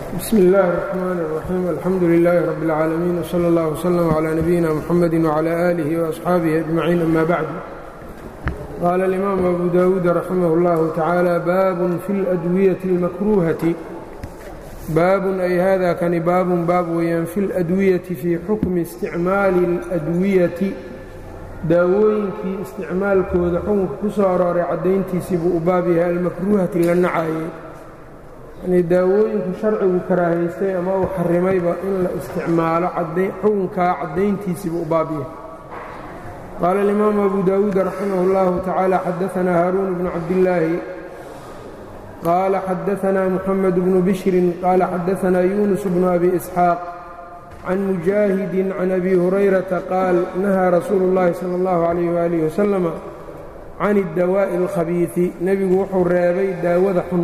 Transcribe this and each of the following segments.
bsm اllh الرحmn الرaxيim alxamdu لlh rb العaalamiin wslى اllah وslm عlى nabiyina mxamedi وعlى آlih وأصxaabihi أجmaciin ama bacd qaala الإimaam abu dawuud raximah اllah tacaalى baabun fi اladwiyaةi اlmakruhati baabun ay hada kani baabun baab weeyaan fi اladwiyati fii xukmi isticmaali اladwiyati daawooyinkii isticmaalkooda xukunka ku soo arooray caddayntiisii buu u baab yahay almakruuhati la nacaayey yanii daawooyinku sharcigu karaahaystay ama uu xarimayba in la isticmaalo xukunkaa caddayntiisii buu u baab yahay qaala alimaamu abu daawuud raximah اllahu tacaala xadaanaa haaruun bnu cabdillaahi qaala xadaanaa muxamed bnu bishrin qaala xadaanaa yuunus bnu abi isxaaq can mujaahidin can abi hurayrata qaal nahaa rasuulu اllahi sala اllahu calayh waalih wasalama can اddawaa'i اlkhabiidi nebigu wuxuu reebay daawada xun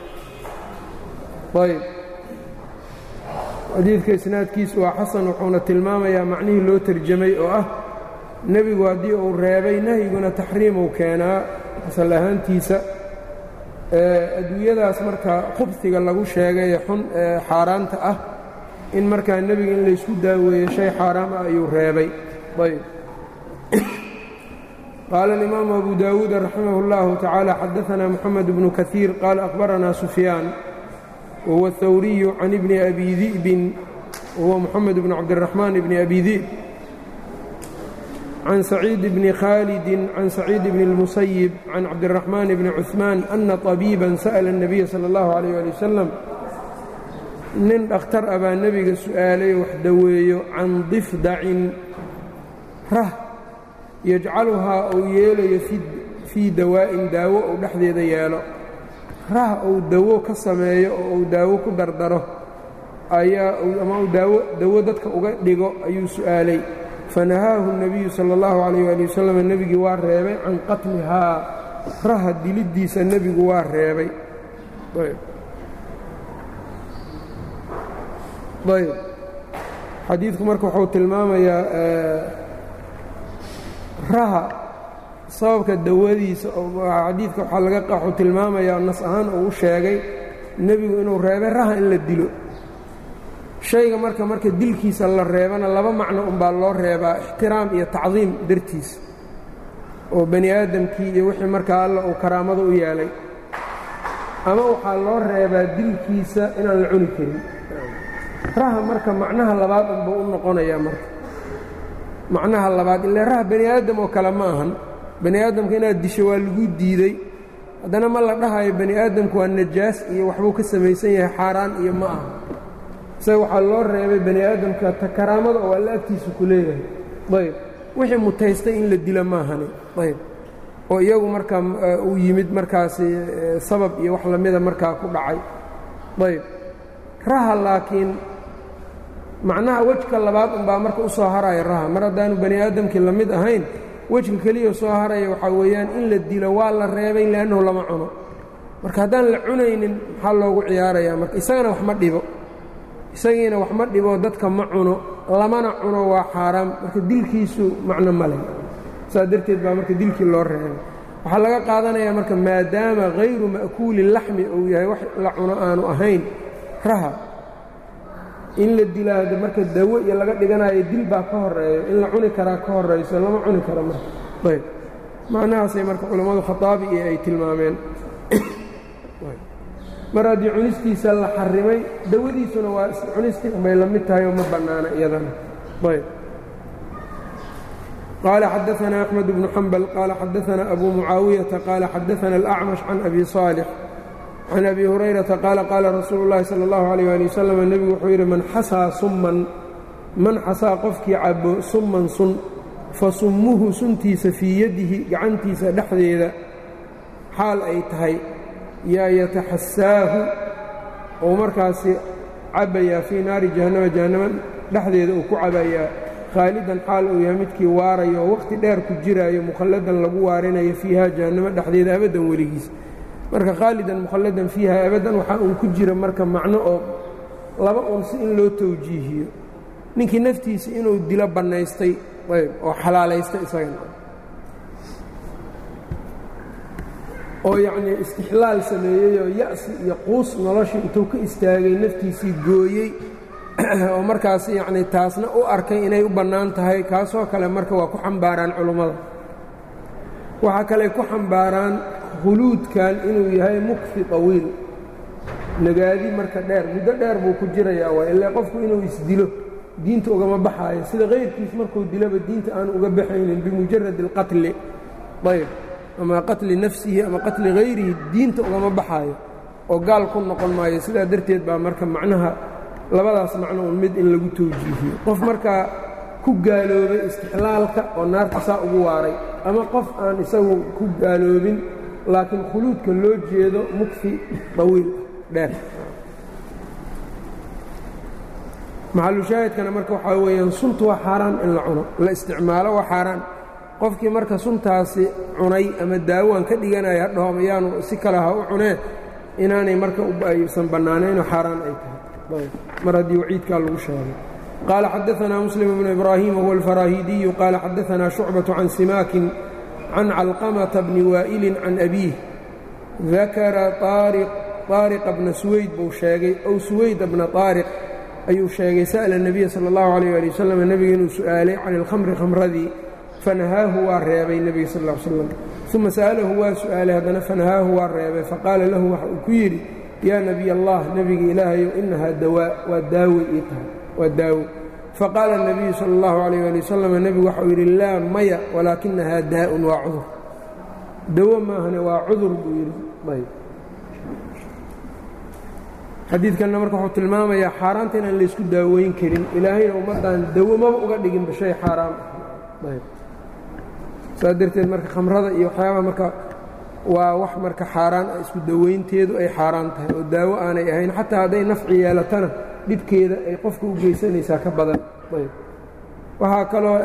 ayb xadiidka isnaadkiisu waa xasan wuxuuna tilmaamayaa macnihii loo terjamay oo ah nebigu haddii uu reebay nahyiguna taxriimuu keenaa asal ahaantiisa adduunyadaas marka khubsiga lagu sheegay ee xun ee xaaraanta ah in markaa nebiga in laysku daaweeyo shay xaaraam ah ayuu reebay ayb qaala alimaamu abu daawuud raximah اllahu tacaala xadaanaa moxamed bnu kaiir qaala akhbaranaa sufyaan whuwa الthawriyu can ibni abi di'bin wahuwa moxamed bn cabdiraxmaan bni abi di'b can saciid bni khaalidin can saciid bni اlmusayib can cabdiraxmaan bni cuثmaan ana طabiiban sa'la الnabiya salى اllahu عalيh ali wasalam nin dhakhtar ah baa nebiga su'aalay wax daweeyo can difdacin rah yajcaluhaa uu yeelayo fii dawaa'in daawo uu dhexdeeda yeelo rah uu dawo ka sameeyo oo uu daawo ku dardaro ayaa ama uu daawo dawo dadka uga dhigo ayuu su'aalay fanahaahu الnabiyu salى اllahu عalayh ali wasalam nebigii waa reebay can qatlihaa raha diliddiisa nebigu waa reebay ayb xadiidku marka wuxuu tilmaamayaa raha sababka dawadiisa xadiidka waxaa laga waxuu tilmaamayaa nas ahaan uu u sheegay nebigu inuu reebay raha in la dilo shayga marka marka dilkiisa la reebana laba macno unbaa loo reebaa ixtiraam iyo tacdiim dartiisa oo bani aadamkii iyo wixii markaa alla uu karaamada u yeelay ama waxaa loo reebaa dilkiisa inaan la cuni karin raha marka macnaha labaad unbuu u noqonayaa marka macnaha labaad ile raha bani aadam oo kale ma ahan bani aadamka inaad disho waa lagu diidey haddana ma la dhahayo bani aadamku waa najaas iyo waxbuu ka samaysan yahay xaaraan iyo ma aha isaga waxaa loo reebay bani aadamka ta karaamada oo alla agtiisa ku leeyahay ayb wixii mutaystay in la dila maahani ayb oo iyagu markaa uu yimid markaasi sabab iyo wax lamida markaa ku dhacay ayb raha laakiin macnaha wejka labaad unbaa marka u soo haraya raha mar haddaanu bani aadamkii la mid ahayn wejka keliya soo haraya waxaa weeyaan in la dilo waa la reebay leannahu lama cuno marka haddaan la cunaynin maxaa loogu ciyaarayaa marka isagana wax ma dhibo isagiina wax ma dhibo dadka ma cuno lamana cuno waa xaaraam marka dilkiisu macno male saas darteed baa marka dilkii loo reebay waxaa laga qaadanayaa marka maadaama hayru ma'kuuli laxmi uu yahay wax la cuno aanu ahayn raha in la dilaado marka dawo iyo laga dhiganayo dil baa ka horeeyo in la cuni karaa ka horayso lama cuni karo marka ayb macnahaasay marka culammadu khataabi iyo ay tilmaameen mar haddii cunistiisa la xarimay dawadiisuna waa cunistii unbay la mid tahay oo ma bannaana iyadana ayb qaala xadaanaa axmed bnu xambal qaala xadaanaa abu mucaawiyata qaala xadaana alacmash can abi saalix can abi hurayrata qaala qaala rasuulu llaahi sala allahu alayh ali wasalam nebigu wuxuu yidhi man xasaa summan man xasaa qofkii cabo summan sun fa summuhu suntiisa fii yadihi gacantiisa dhexdeeda xaal ay tahay yaa yataxasaahu ou markaasi cabbayaa fii naari jahannama jahannama dhexdeeda uu ku cabayaa khaalidan xaal uu yahay midkii waarayo oo wakhti dheer ku jiraayo mukhalladan lagu waarinayo fiiha jahannamo dhexdeeda abaddan weligiis marka khaalidan mukhalladan fiiha abaddan waxaa uun ku jira marka macno oo laba uun si in loo tawjiihiyo ninkii naftiisa inuu dilo bannaystay ayb oo xalaalaystay isagana oo yacnii istixlaal sameeyey oo ya'si iyo quus noloshii intuu ka istaagay naftiisii gooyey oo markaas yacnii taasna u arkay inay u bannaan tahay kaasoo kale marka waa ku xambaaraan culummada waxaa kale ku xambaaraan khuluudkan inuu yahay mukfi tawiil nagaadi marka dheer muddo dheer buu ku jirayaa waa ilaa qofku inuu isdilo diinta ugama baxaayo sida kayrkiis markuu dilaba diinta aan uga baxaynin bimujarad اlqatli ayb ama qatli nafsihi ama qatli hayrihi diinta ugama baxaayo oo gaal ku noqon maayo sidaa darteed baa marka macnaha labadaas macno un mid in lagu tawjiihiyo qof markaa ku gaaloobay istixlaalka oo naarta saa ugu waaray ama qof aan isagu ku gaaloobin laakiin khuluudka loo jeedo mukfi dawiil dheer maxalushaahidkana marka waxaa weeyaan suntu waa xaaraan in la cuno la isticmaalo waa xaaraan qofkii marka suntaasi cunay ama daawaan ka dhiganaya hadhaho ama yaanu si kale ha u cunee inaanay marka aysan bannaanaynoo xaaraan ay tahay mar haddii waciidkaa lagu sheegay qaala xadaanaa muslim bnu ibraahim wahuwa alfaraahidiyu qaala xadaanaa shucbaةu can simaakin can calqamata bni waa'ilin can abiih dakara طaariqa bna suwayd buu sheegay ow suwayda bna طaariq ayuu sheegay sa'la الnabiya salى اllahu عalيh ali wasalam nebiga inuu su'aalay can اlkhamri khamradii fanahaahu waa reebay nebiga sal ا slam uma sa'alahu waa su'aalay haddana fanahaahu waa reebay faqaala lahu waxa uu ku yidhi yaa nebiy allah nebiga ilaahayow inahaa dawaa waa daawo ii tahay waa daawo faqaala الnabiyu salى اllahu عalيh ali wasalam nebigu waxau yidhi laa maya walaakinahaa daa'un waa cudur dawo maahane waa cudur buu yidhi ayb xadiidkanna marka wuxuu tilmaamayaa xaaraanta inaan laysku daaweyn karin ilaahayna ummaddan dawo maba uga dhiginba shay xaaraam ah ayb saas darteed marka khamrada iyo waxyaabaha marka waa wax marka xaaraan ah isku daweynteedu ay xaaraan tahay oo daawo aanay ahayn xataa hadday nafci yeelatana dhibkeeda ay qofka u geysanaysaa ka badan ayb waxaa kaloo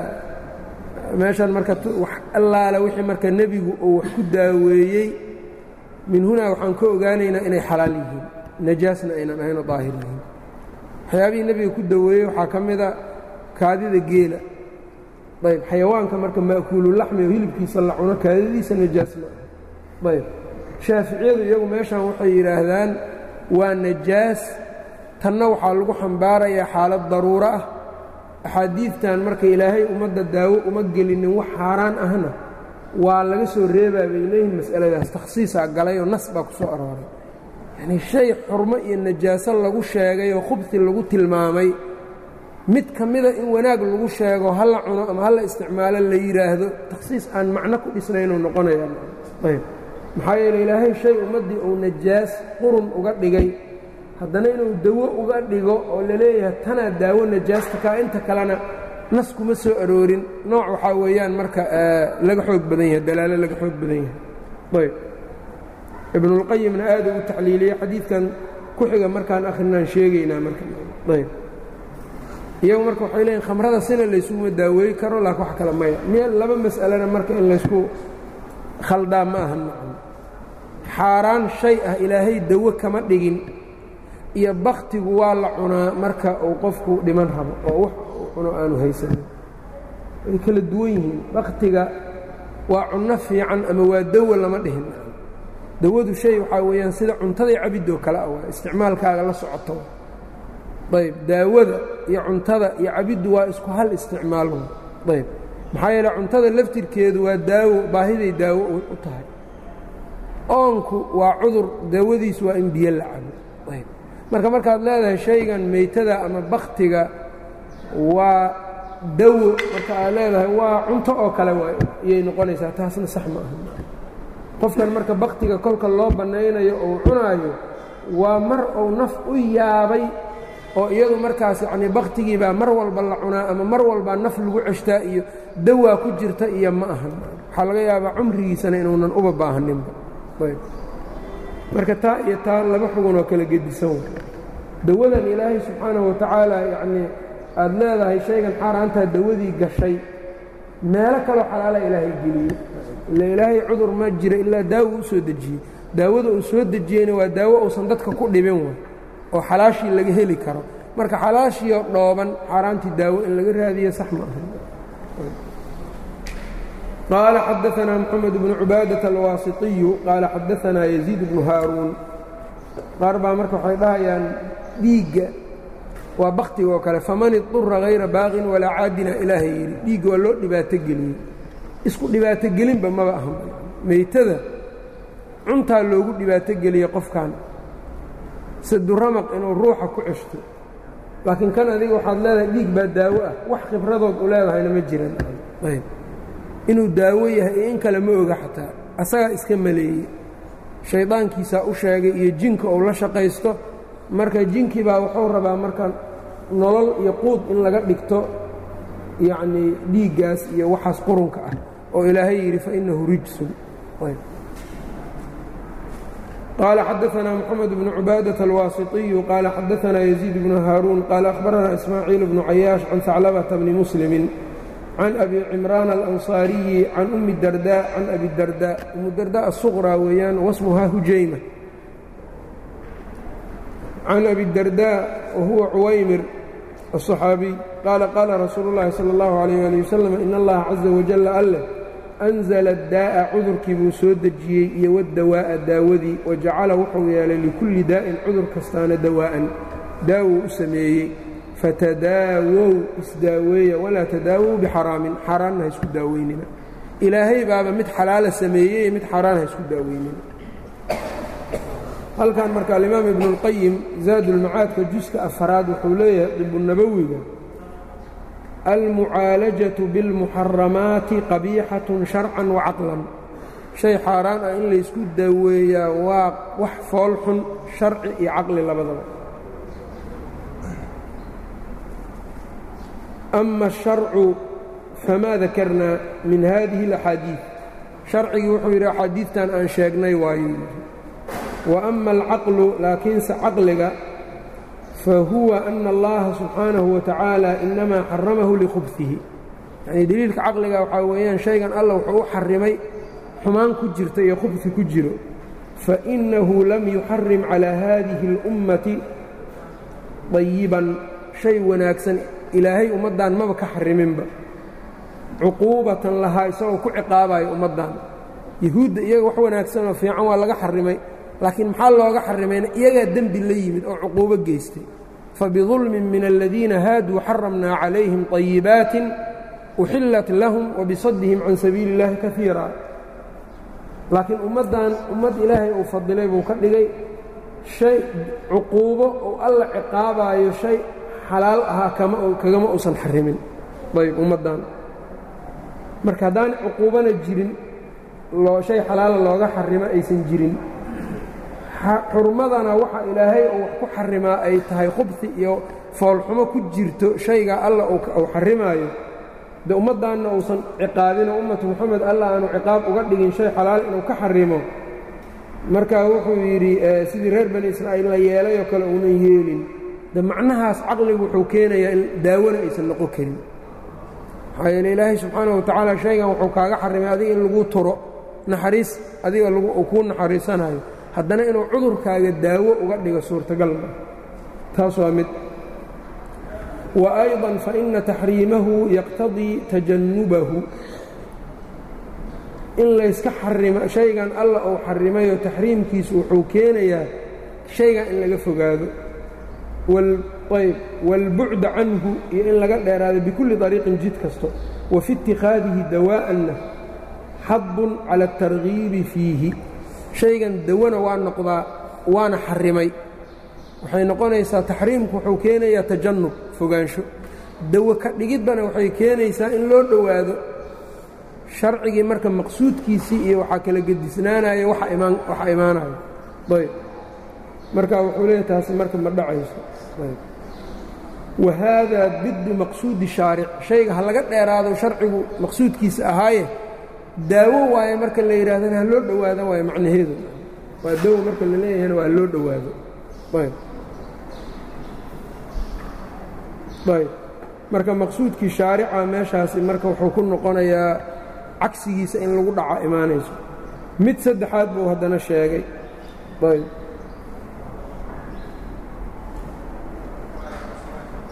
meeshan marka wax allaale wixii marka nebigu uu wax ku daaweeyey min hunaa waxaan ka ogaanaynaa inay xalaal yihiin najaasna aynan ahaynoo daahir yihiin waxyaabihii nebiga ku daweeyey waxaa ka mida kaadida geela ayb xayawaanka marka ma'kuululaxmi oo hilibkiisa la cuno kaadadiisa najaas ma ah ayb shaaficiyadu iyagu meeshan waxay yidhaahdaan waa najaas tanna waxaa lagu xambaarayaa xaalad daruuro ah axaadiidtan marka ilaahay ummadda daawo uma gelinin wax xaaraan ahna waa laga soo reebaa bay leeyihin mas'aladaas takhsiisaa galay oo nas baa ku soo arooray yacnii shay xurmo iyo najaaso lagu sheegay oo khubsi lagu tilmaamay mid ka mida in wanaag lagu sheego ha la cuno ama ha la isticmaalo la yidhaahdo takhsiis aan macno ku dhisnaynuu noqonaya ayb maxaa yeele ilaahay shay ummaddii uu najaas qurun uga dhigay haddana inuu dawo uga dhigo oo la leeyahay tanaa daawo najaasta kaa inta kalena nas kuma soo aroorin nooc waxaa weeyaan marka laga xoog badan yahay dalaalo laga xoog badan yahay ayb ibnulqayimna aad ugu tacliiliyey xadiidkan ku xiga markaan akhrinaan sheegaynaa marka ayb iyagu marka waxay leeyiin khamrada sina laysuguma daaweey karo laakiin wax kale maya meel laba mas'alena marka in laysku khaldaa ma aha macno xaaraan shay ah ilaahay dawo kama dhigin iyo baktigu waa la cunaa marka uu qofku dhiman rabo oo wax uu cuno aanu haysanin way kala duwan yihiin baktiga waa cunno fiican ama waa dawo lama dhihin dawadu shay waxaa weeyaan sida cuntaday cabidoo kale ah waa isticmaalkaaga la socoto ayb daawada iyo cuntada iyo cabiddu waa isku hal isticmaal ayb maxaa yeele cuntada laftirkeedu waa daawo baahiday daawo u tahay oonku waa cudur daawadiisu waa in biyo la cabo ayb marka markaad leedahay shaygan meytada ama baktiga waa dawo marka aad leedahay waa cunto oo kale waay iyay noqonaysaa taasna sax ma aha qofkan marka baktiga kolka loo bannaynayo ou cunaayo waa mar uu naf u yaabay oo iyadu markaas yacnii baktigii baa mar walba la cunaa ama mar walbaa naf lagu ceshtaa iyo dawaa ku jirta iyo ma ahan waxaa laga yaabaa cumrigiisana inuunan uba baahaninba ayb marka taa iyo taa laba xugunoo kala gedisan wa dawadan ilaahay subxaanahu watacaala yacnii aada leedahay shaygan xaaraantaa dawadii gashay meelo kaloo xalaala ilaahay geliyey ila ilaahay cudur ma jira ilaa daawo u soo dejiyey daawada uu soo dejiyeyna waa daawo uusan dadka ku dhibin way oo xalaashii laga heli karo marka xalaashiioo dhooban xaaraantii daawo in laga raadiyo sax ma aha qaala xadaanaa moxamed bnu cubaadaة alwaasiطiyu qaala xadaanaa yaziid bnu haaruun qaar baa marka waxay dhahayaan dhiigga waa baktiga oo kale faman idura hayra baaqin walaa caadina ilaahay yidhi dhiigga waa loo dhibaato geliyey isku dhibaato gelinba maba ahan meytada cuntaa loogu dhibaato geliyey qofkan saduramaq inuu ruuxa ku ceshto laakiin kan adiga waxaad leedahay dhiig baa daawo ah wax khibradood u leedahayna ma jiran inuu daawo yahay iyo in kale ma oga xataa asagaa iska maleeyey shaydaankiisaa u sheegay iyo jinka uu la shaqaysto marka jinkii baa wuxuu rabaa marka nolol iyo quud in laga dhigto yacnii dhiiggaas iyo waxaas qurunka ah oo ilaahay yidhi fa innahu rijsun qaala xadaanaa moxamed bnu cubaadaة alwaasiطiyu qaala xadaanaa yaziid bnu haaruun qaala akhbaranaa ismaaciil bnu cayaash can haclabata bni muslimin can abi cimraan alanصaariyi can umi darda can abi darda umu darda asuqraa weeyaan wasmuhaa hujayma can abi darda wahuwa cuwaymir الصxaabiy qaala qaala rasuulu اllahi salى اllahu عalيyه ali wasalam in allaha caza wajala alleh anzala daa'a cudurkii buu soo dejiyey iyo waddawaa'a daawadii wajacala wuxuu yeelay likulli daa'in cudur kastaana dawaa'an daawou u sameeyey fatadaawow isdaaweeya walaa tadaawow bixaraamin xaaraanna ha isku daaweynina ilaahay baaba mid xalaala sameeyey mid xaaraan ha isku daaweynina halkan marka alimaam ibnu اlqayim zaadulmacaadka juska afaraad wuxuu leeyahay dibunabowiga almucaalajaةu biاlmuxaramaati qabiixatun sharcan wacaqlan shay xaaraan ah in laysku daaweeyaa waa wax fool xun sharci iyo caqli labadaba ama الsharcu famaa dakarnaa min hadihi اlaxaadiiث sharcigii wuxuu yidhi axaadiidtan aan sheegnay waayo wa ama alcaqlu laakiinse caqliga fahuwa ana allaha subxaanahu watacaala inamaa xaramahu likhubfihi yacnii deliilka caqliga waxaa weeyaan shaygan alla wuxuu u xarimay xumaan ku jirta iyo khubfi ku jiro fainahu lam yuxarim calaa haadihi اlummati dayiban shay wanaagsan ilaahay ummaddan maba ka xariminba cuquubatan lahaa isagoo ku ciqaabayo ummaddan yahuudda iyaga wax wanaagsanoo fiican waa laga xarimay laakiin maxaa looga xarimayna iyagaa dembi la yimid oo cuquubo geystay fabidulmin min aladiina haaduu xaramnaa calayhim طayibaatin uxillat lahum wabisadihim can sabiili اllahi kaiira laakiin ummaddan ummad ilaahay uu fadilay buu ka dhigay shay cuquubo oo alla ciqaabaayo shay xalaal ahaa kagama uusan xarimin ayb ummaddan marka haddaan cuquubana jirin shay xalaala looga xarimo aysan jirin xurmadana waxa ilaahay uu wax ku xarimaa ay tahay khubsi iyo foolxumo ku jirto shayga alla uu xarimaayo de ummaddaanna uusan ciqaabinoo ummatu moxamed alla aanu ciqaab uga dhigin shay xalaal inuu ka xarimo marka wuxuu yidhi sidii reer bani israa'iil la yeelayoo kale uunan yeelin de macnahaas caqligu wuxuu keenayaa in daawona aysan noqon karin maxaa yeele ilaahay subxaanahu watacaala shaygan wuxuu kaaga xarimay adiga in lagu turo naxariis adiga uu kuu naxariisanayo haddana inuu cudurkaaga daawo uga dhigo suurtagal ma taas waa mid wa ayضa faina taxriimahu yaqtadii tajannubahu in layska xarimo shaygan alla uu xarimayo taxriimkiisu wuxuu keenayaa shaygan in laga fogaado ayb wاlbucda canhu iyo in laga dheeraado bikulli طariiqin jid kasto wa fi اtikhaadihi dawaa'anna xadun cala الtargiibi fiihi shaygan dawana waa noqdaa waana xarimay waxay noqonaysaa taxriimku wuxuu keenayaa tajannub fogaansho dawo ka dhigiddana waxay keenaysaa in loo dhowaado sharcigii marka maqsuudkiisii iyo waxaa kala gedisnaanaya waxa imaanayo ayb marka wuxuu leeyahy taasi marka ma dhacayso wa haadaa diddu maqsuudi shaaric shayga ha laga dheeraado sharcigu maqsuudkiisa ahaaye daawo waaye marka la yidhahdana ha loo dhowaado waayo macnaheedu waa dawo marka la leeyahayna waa loo dhowaado ayb ayb marka maqsuudkii shaarica meeshaasi marka wuxuu ku noqonayaa cagsigiisa in lagu dhaco imaanayso mid saddexaad buu haddana sheegay ayb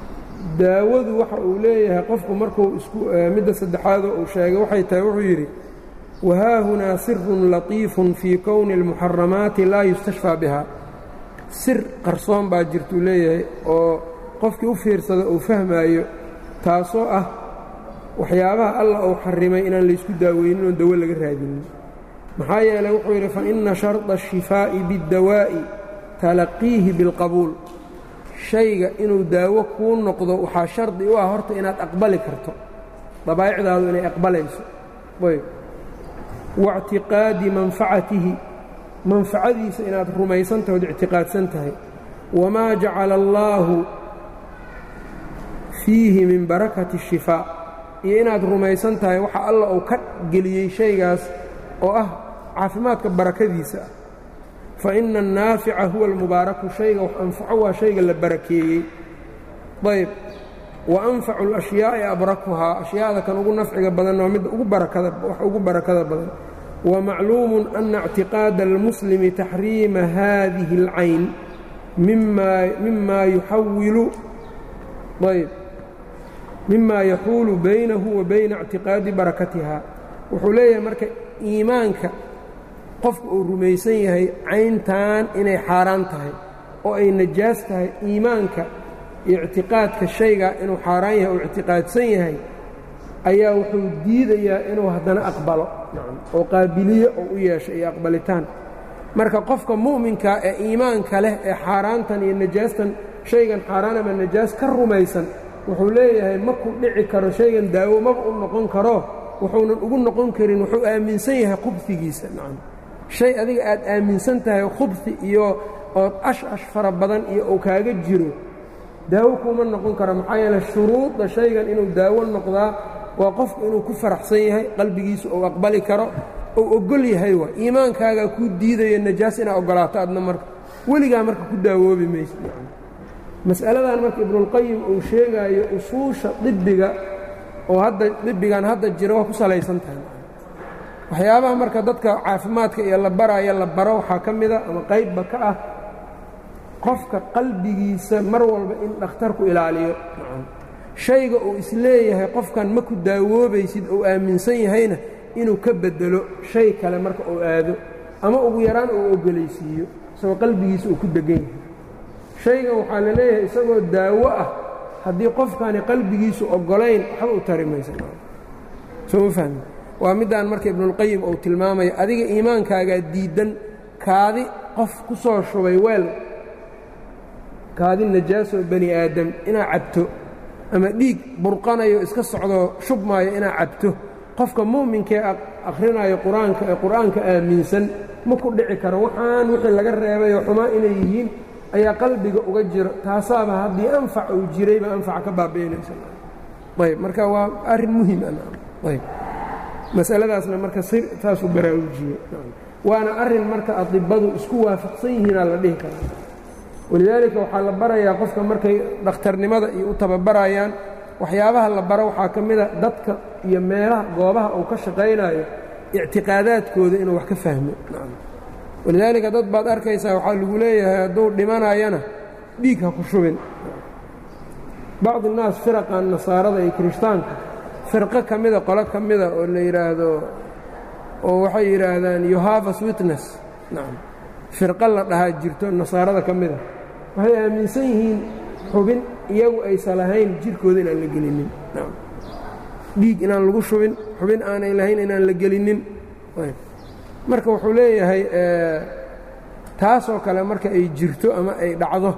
daawadu waxa uu leeyahay qofku markuu isku midda saddexaadoo uu sheegay waxay tahay wuxuu yidhi wahaahunaa sirun latiifun fii kowni اlmuxaramaati laa yustashfaa biha sir qarsoon baa jirtuu leeyahay oo qofkii u fiirsado uu fahmaayo taasoo ah waxyaabaha allah uu xarimay inaan laysku daaweynin oon dawo laga raadinin maxaa yeelay wuxuu yidhi faina sharda الshifaa'i biاddawaa'i talaqiihi biاlqabuul shayga inuu daawo kuu noqdo waxaa shardi u ah horta inaad aqbali karto dabaa'icdaadu inay aqbalayso ayb waاctiqaadi manfacatihi manfacadiisa inaad rumaysan tahay od ictiqaadsan tahay wamaa jacala allaahu fiihi min barakati الshifaa iyo inaad rumaysan tahay waxa alla uu ka geliyey shaygaas oo ah caafimaadka barakadiisa ah fa ina annaafica huwa almubaaraku shayga wax anfaco waa shayga la barakeeyey ayb wa anfacu اlأshyaaءi abrakuhaa ashyaada kan ugu nafciga badan waa midda wax ugu barakada badan wamacluumu ana اctiqaada اlmuslimi taxriima hadihi اlcayn mima yuxawilu ayb mima yaxuulu baynahu wa bayna اctiqaadi barakatiha wuxuu leeyahay marka iimaanka qofka uu rumaysan yahay cayntan inay xaaraan tahay oo ay najaas tahay iimaanka iyo ictiqaadka shaygaa inuu xaaraan yahay oo ictiqaadsan yahay ayaa wuxuu diidayaa inuu haddana aqbalo oo qaabiliye oo u yeesho iyo aqbalitaan marka qofka mu'minka ee iimaanka leh ee xaaraantan iyo najaastan shaygan xaaraan ama najaas ka rumaysan wuxuu leeyahay ma ku dhici karo shaygan daawo maba u noqon karo wuxuunan ugu noqon karin wuxuu aaminsan yahay khubsigiisa nacam shay adiga aad aaminsan tahay khubsi iyo ood ash-ash fara badan iyo uu kaaga jiro daawo kuuma noqon karo maxaa yeele shuruudda shaygan inuu daawo noqdaa waa qofku inuu ku faraxsan yahay qalbigiisa uu aqbali karo ou ogol yahay waa iimaankaagaa kuu diidayo najaas inaad oggolaato adna marka weligaa marka ku daawoobi maysa mas'aladan marka ibnuulqayim uu sheegaayo usuusha dibiga oo hadda dibigan hadda jira waa ku salaysan tahay waxyaabaha marka dadka caafimaadka iyo la baraayo la baro waxaa ka mida ama qaybba ka ah qofka qalbigiisa mar walba in dhakhtarku ilaaliyo shayga uu isleeyahay qofkan ma ku daawoobaysid uu aaminsan yahayna inuu ka beddelo shay kale marka uu aado ama ugu yaraan uu ogolaysiiyo isagoo qalbigiisa uu ku degan yahay shaygan waxaa la leeyahay isagoo daawo ah haddii qofkani qalbigiisu oggolayn waxba u tari maysa soo ma fahmi waa middaan marka ibnuulqayim uu tilmaamaya adiga iimaankaagaa diiddan kaadi qof ku soo shubay weel kaadi najaasoo bani aadam inaad cabto ama dhiig burqanayo iska socdoo shubmaayo inaad cabto qofka mu'minkee akhrinayo qur-aanka ee qur'aanka aaminsan ma ku dhici karo waxaan wixii laga reebayoo xumaa inay yihiin ayaa qalbiga uga jiro taasaaba haddii anfac uu jirayba anfaca ka baabi'inaysa ayb marka waa arrin muhim ayb masaladaasna marka si saasuu baraarujiyey waana arrin marka adibadu isku waafaqsan yihiinaa la dhihi karaa walidaalika waxaa la barayaa qofka markay dhakhtarnimada iyo u tababarayaan waxyaabaha la baro waxaa ka mida dadka iyo meelaha goobaha uu ka shaqaynayo ictiqaadaadkooda inuu wax ka fahmo walidaalika dad baad arkaysaa waxaa lagu leeyahay hadduu dhimanayana dhiig ha ku shubin bacdi innaas firaqan nasaarada iyo kirishtaanka firqo ka mida qolo ka mida oo la yidhaahdo oo waxay yidhaahdaan yohavas witness nacam firqo la dhahaa jirto nasaarada ka mida waxay aaminsan yihiin xubin iyagu aysa lahayn jirkooda inaan la gelinin nacam dhiig inaan lagu shubin xubin aanay lahayn inaan la gelinin marka wuxuu leeyahay taasoo kale marka ay jirto ama ay dhacdo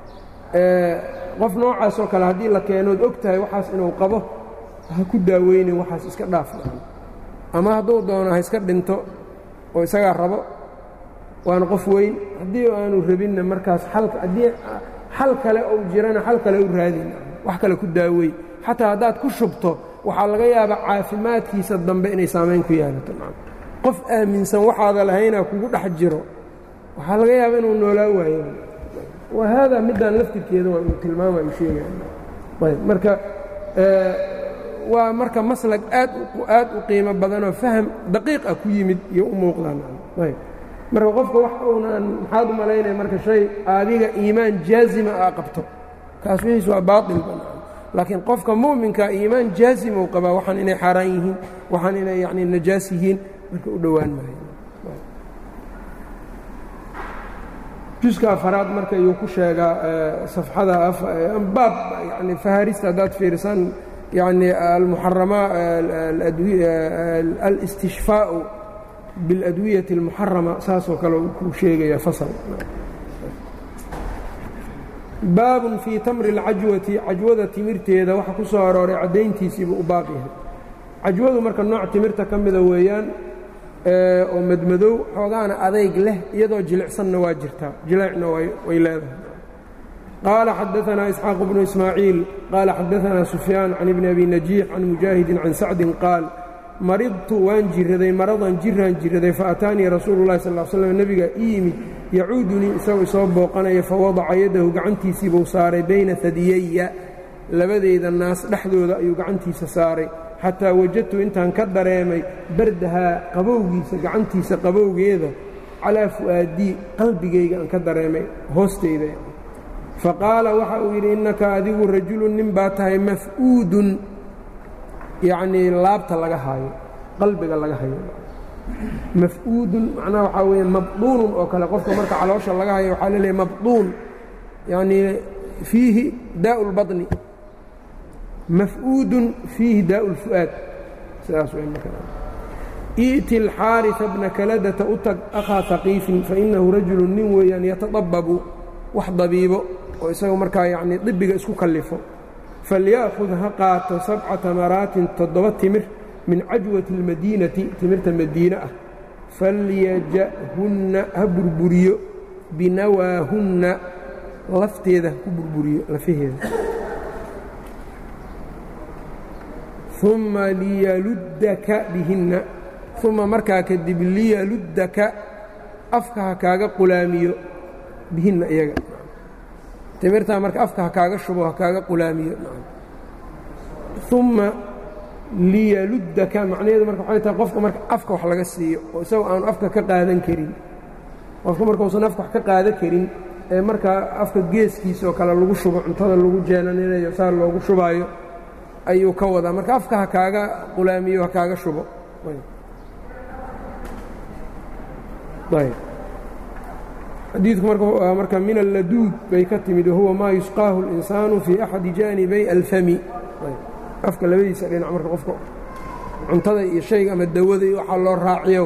qof noocaasoo kale haddii la keenood og tahay waxaas inuu qabo ha ku daaweynin waxaas iska dhaaf ama hadduu doono ha iska dhinto oo isagaa rabo waana qof weyn haddii aanu rabinna markaas haddii xal kale uu jirana xal kale u raadin wax kale ku daawey xataa haddaad ku shubto waxaa laga yaabaa caafimaadkiisa dambe inay saamayn ku yeelato qof aaminsan waxaada lahaynaa kugu dhex jiro waxaa laga yaaba inuu noolaa waayo wa haadaa middaan laftirkeeda waa uu tilmaamayu sheegaya ayb marka waa marka maslag aad aad u qiimo badanoo faham daqiiq ah ku yimid iyo u muuqdaan ayb marka qofka wax uunaan maxaad u malaynaya marka shay adiga iimaan jaazima aa qabto kaas wixiis waa baailba laakiin qofka mu'minka iimaan jaazima uu qabaa waxaan inay xaaraan yihiin waxaan inay yacni najaas yihiin marka u dhowaan maayo juska afaraad marka ayuu ku sheegaa safxada baab yani faharista haddaad fiirisaan yani almuxarama alistishfaau biاladwiyati اlmuxarama saasoo kale kuu sheegaya fasal baabun fii tamri اlcajwati cajwada timirteeda waxa ku soo arooray caddayntiisiibuu u baab yahay cajwadu marka nooc timirta ka mida weeyaan oo madmadow xoogaana adayg leh iyadoo jilicsanna waa jirtaa jileecna way leedahay qaala xadaanaa isxaaq bnu ismaaciil qaala xadaanaa sufyaan can ibni abi najiix can mujaahidin can sacdin qaal maridtu waan jiraday maradan jiraan jiraday faataanii rasuulu llahi sal slam nebiga ii yimid yacuudunii isagoo isoo booqanaya fawadaca yadahu gacantiisiibuu saaray bayna hadiyaya labadeyda naas dhexdooda ayuu gacantiisa saaray xataa wajadtu intaan ka dareemay bardahaa qabowgiisa gacantiisa qabowgeeda calaa fu'aadii qalbigayga aan ka dareemay hoosteyda fa qaala waxa uu yidhi innaka adigu rajulun nin baa tahay maf'uudun yacnii laabta laga haayo qalbiga laga hayo maf'uudun macnaha waxaa weeye mabduunun oo kale qofka marka caloosha laga hayo waxaa laleeyahy mabduun yacnii fiihi daa'u lbaطni maf'uudun fiihi daa'u اlfu'aad sidaas i'ti اlxaariثa bna kaladata u tag akhaa haqiifin fainahu rajulu nin weeyaan yatadababu wax dabiibo oo isaga markaa yacnii dibiga isku kallifo falya'khud ha qaato sabca tamaraatin toddoba timir min cajwati اlmadiinati timirta madiine ah falyaja'hunna ha burburiyo binawaahunna lafteeda ha ku burburiyo lafaheeda uma liyaluddaka bihinna uma markaa kadib liyaluddaka afka ha kaaga qulaamiyo bihinna iyaga timirtaa marka afka ha kaaga shubo ha kaaga qulaamiyo uma liyaluddaka macnaheedu marka waxay tahay qofka marka afka wax laga siiyo oo isagoo aanu afka ka qaadan karin qofka markausan afka wax ka qaadan karin ee markaa afka geeskiisa oo kale lagu shubo cuntada lagu jeenaninayo saa loogu shubaayo ayuu ka wadaa marka afka ha kaaga qulaamiyo ha kaaga shubo xadiidku marka min alladuud bay ka timid wahuwa maa yusqaahu اlinsaanu fii axadi jaanibay alfami afka labadiisa dhinac marka qofka cuntada iyo shayga ama dawada iyo waxaa loo raaciyo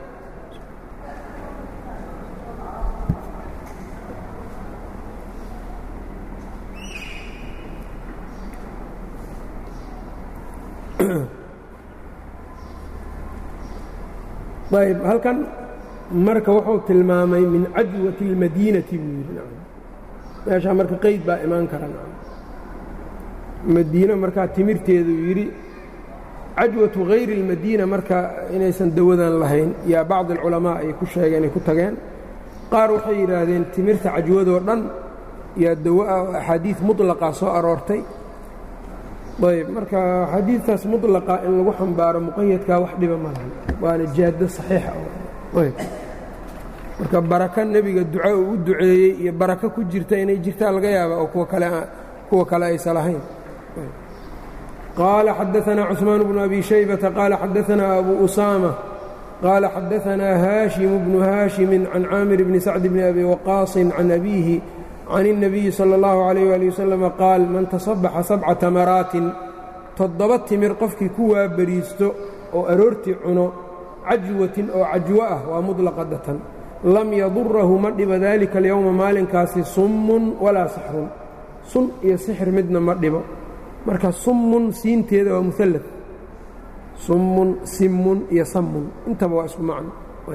ayb halkan marka wuxuu tilmaamay min cajwati اlmadiinati buu yidhi meeshaa marka qeyd baa imaan kara madiine markaa timirteeduu yidhi cajwatu hayri اlmadiina marka inaysan dawadan lahayn yaa bacd alculamaa ay ku sheegeen ay ku tageen qaar waxay yidhaahdeen timirta cajwadoo dhan yaa dawo ah oo axaadiid mutlaqa soo aroortay ayb marka xadiidtaas mutlaqa in lagu xambaaro muqayadkaa wax dhiba ma lahan waana jaaddo saxiixa ayb marka barako nebiga duco uu u duceeyey iyo barako ku jirta inay jirtaa laga yaaba oo kuwa kale aysa lahayn qaala xadaanaa cusmaan bnu abi shaybata qaala xadaanaa abu usaama qaala xadaanaa haashimu bnu haashimin can caamir bni sacd bni abi waqaasin can abiihi can الnabiyi salى اllahu عalayh ali wasalama qaal man tasabaxa sabca tamaraatin toddoba timir qofkii ku waabariisto oo aroortii cuno cajwatin oo cajwo ah waa muطlaqadatan lam yadurahu ma dhibo daalika alyowma maalinkaasi summun walaa sixrun sun iyo sixir midna ma dhibo marka summun siinteeda waa muallad summun simmun iyo sammun intaba waa isku macno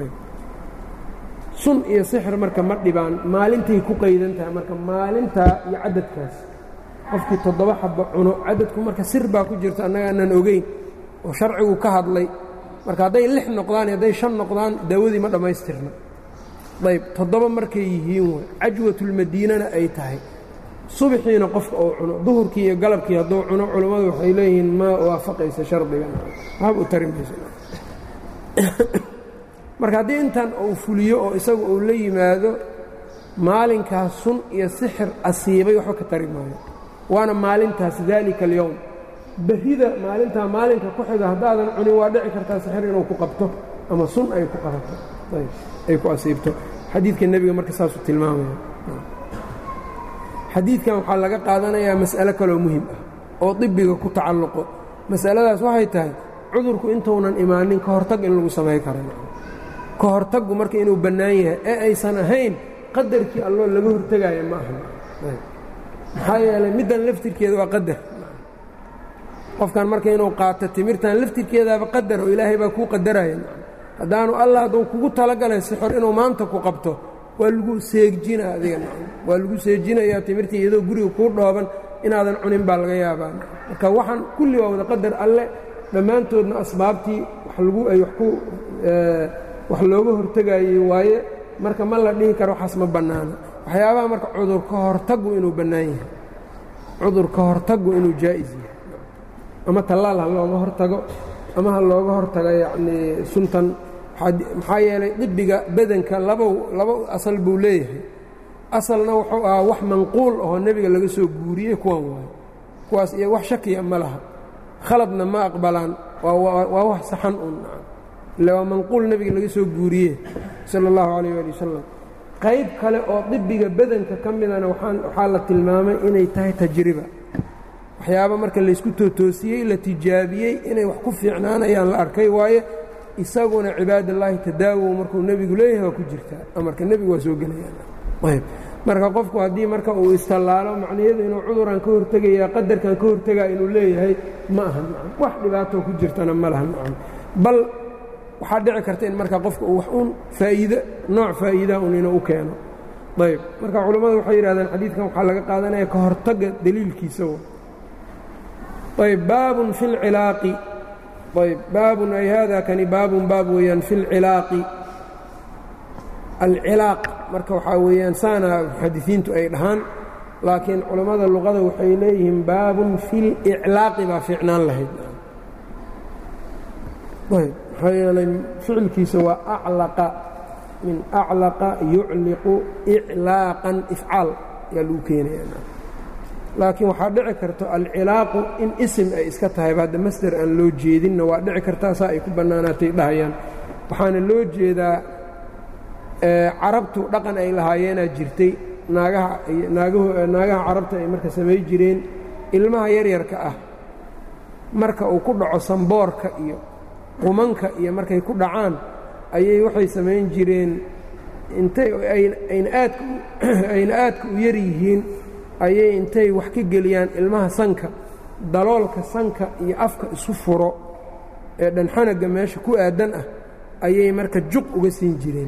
sun iyo sixir marka ma dhibaan maalintay ku qaydan tahay marka maalintaa iyo cadadkaas qofkii toddoba xabba cuno cadadku marka sir baa ku jirta annaga aanan ogeyn oo sharcigu ka hadlay marka hadday lix noqdaan iyo hadday shan noqdaan daawadii ma dhammaystirna ayb toddoba markay yihiin way cajwatulmadiinana ay tahay subaxiina qofka uu cuno duhurkii iyo galabkii hadduu cuno culammadu waxay leeyihiin ma waafaqaysa shardigan waxba u tari mayso marka haddii intan uu fuliyo oo isagu uu la yimaado maalinkaas sun iyo sixir asiibay waxba ka tari maayo waana maalintaas daalika alyowm berrida maalintaa maalinka ku xiga haddaadan cunin waa dhici kartaa sixir inuu ku qabto ama sun ay ku qabato ay ku asiibto xadiidka nebiga marka saasuu tilmaamaya xadiidkan waxaa laga qaadanayaa mas'alo kaloo muhim ah oo dibiga ku tacalluqo mas'aladaas waxay tahay cudurku intuunan imaanin ka hortag in lagu samayn kara ka hortaggu marka inuu bannaan yahay ee aysan ahayn qadarkii alloo laga hortegaayo ma aha maxaa yeelay middan laftirkeeda waa qadar qofkan marka inuu qaato timirtan laftirkeedaaba qadar oo ilaahay baa kuu qadaraya haddaanu allah hadduu kugu talagalay sixor inuu maanta ku qabto waa lagu seejina adiga waa lagu seejinayaa timirtii iyadoo guriga kuu dhooban inaadan cunin baa laga yaabaa marka waxaan kulli waa wada qadar alle dhammaantoodna asbaabtii wax lagu ay wax ku wax looga hortegayey waaye marka ma la dhihi karo waxaas ma bannaana waxyaabaha marka cudur ka hortaggu inuu bannaan yahay cudur ka hortaggu inuu jaa'is yahay ama tallaal ha looga hortago ama ha looga hortago yacnii suntan maxaa yeelay dibiga badanka labow laba asal buu leeyahay asalna wuxuu ahaa wax manquul ahoo nebiga laga soo guuriyey kuwan waayo kuwaas iyo wax shakiya ma laha khaladna ma aqbalaan waa wax saxan un ille waa manquul nebiga laga soo guuriye sala allahu calayh ali wasalam qayb kale oo dibiga badanka ka midana waxaa la tilmaamay inay tahay tajriba waxyaaba marka laysku tootoosiyey la tijaabiyey inay wax ku fiicnaanayaan la arkay waaye isaguna cibaadallaahi tadaawow markuu nebigu leeyahay waa ku jirtaa amarka nebigu waa soo gelayaan marka qofku haddii marka uu istallaalo macnaheedu inuu cuduran ka hortegaya qadarkan ka hortegaa inuu leeyahay ma aha wax dhibaatoo ku jirtana ma laha bal waxaa dhici karta in marka qofka uu wax uun faa'iide nooc faa'iidaa un inuu u keeno ayb marka culammadu waxay yidhahdeen xadiidkan waxaa laga qaadanaya ka hortagga daliilkiisa ayb baabun fi اlcilaaqi ayb baabun ay hada kani baabun baab weeyaan fi اlcilaaqi alcilaaq marka waxaa weeyaan saana muxadisiintu ay dhahaan laakiin culammada luqada waxay leeyihiin baabun fi اliclaaqi baa fiicnaan lahayd ayb maxaa yeelay ficilkiisa waa aclaqa min aclaqa yucliqu iclaaqan ifcaal ayaa lagu keenaya laakiin waxaa dhici karto alcilaaqu in isim ay iska tahayba hadda masder aan loo jeedinna waa dhici kartaa saa ay ku bannaanaatay dhahayaan waxaana loo jeedaa carabtu dhaqan ay lahaayeenaa jirtay naagaha naagaha carabta ay marka samay jireen ilmaha yaryarka ah marka uu ku dhaco samboorka iyo qumanka iyo markay ku dhacaan ayay waxay samayn jireen intay ayna aadka u yar yihiin ayay intay wax ka geliyaan ilmaha sanka daloolka sanka iyo afka isu furo ee dhanxanaga meesha ku aadan ah ayay marka juq uga siin jireen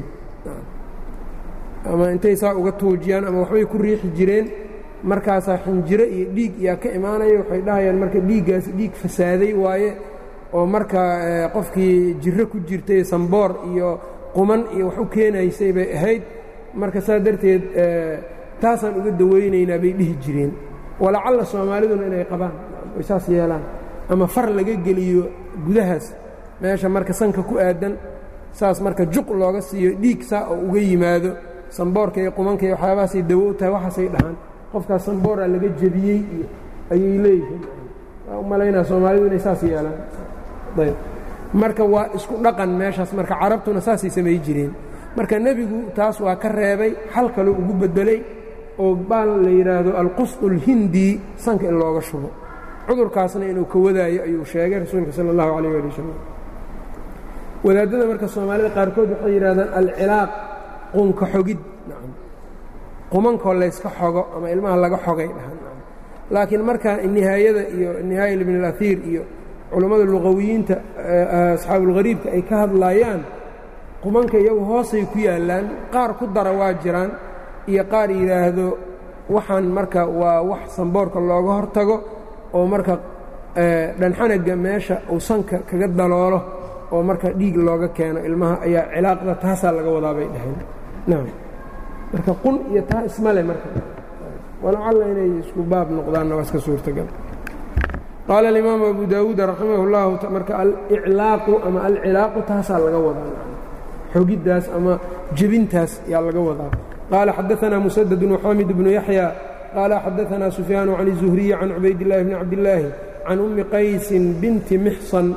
ama intay saa uga tuujiyaan ama waxbay ku riixi jireen markaasaa xinjiro iyo dhiig yaa ka imaanaya waxay dhahayaan marka dhiiggaasi dhiig fasaaday waaye oo marka qofkii jirro ku jirtay samboor iyo quman iyo wax u keenaysay bay ahayd marka saa darteed taasaan uga dawaynaynaa bay dhihi jireen walacalla soomaaliduna inay qabaan ay saas yeelaan ama far laga geliyo gudahaas meesha marka sanka ku aadan saas marka juq looga siiyo dhiig saa oo uga yimaado samboorka iyo qumanka iyo waxyaabahaasay dawo u tahay waxaasay dhahaan qofkaas sambooraa laga jebiyey iyo ayay leeyihiin waa u malaynaa soomaalidu inay saas yeelaan ayb marka waa isku dhaqan meeshaas marka carabtuna saasay samay jireen marka nebigu taas waa ka reebay xal kale ugu beddelay oo baal la yidhaahdo alqusdu اlhindi sanka in looga shubo cudurkaasna inuu ka wadaayo ayuu sheegay rasuulka sala اllahu alayh ali wasalam wadaadada marka soomaalida qaarkood waxay yidhahdaan alcilaaq qunka xogid qumankoo layska xogo ama ilmaha laga xogay dhahan laakiin markaa nihaayada iyo nihaaya ibn اlaiir iyo culammada luqawiyiinta asxaabulghariibka ay ka hadlaayaan qumanka iyagu hoosay ku yaallaan qaar ku dara waa jiraan iyo qaar yidhaahdo waxaan marka waa wax samboorka looga hortago oo marka dhanxanaga meesha uu sanka kaga daloolo oo marka dhiig looga keeno ilmaha ayaa cilaaqda taasaa laga wadaa bay dhaheen nacam marka qun iyo taa ismale marka walacalla inay isku baab noqdaanna waa iska suurtagal qaala alimaamu abu daawuud raximah اllahu marka aliclaaqu ama alcilaaqu taasaa laga wadaa xogiddaas ama jebintaas yaa laga wadaa qaala xadaanaa musadad waxamid bnu yaxya qaala xadaanaa sufyaanu can الzuhriyi can cubayd اllahi bni cabdillaahi can ummi qaysin binti mixsan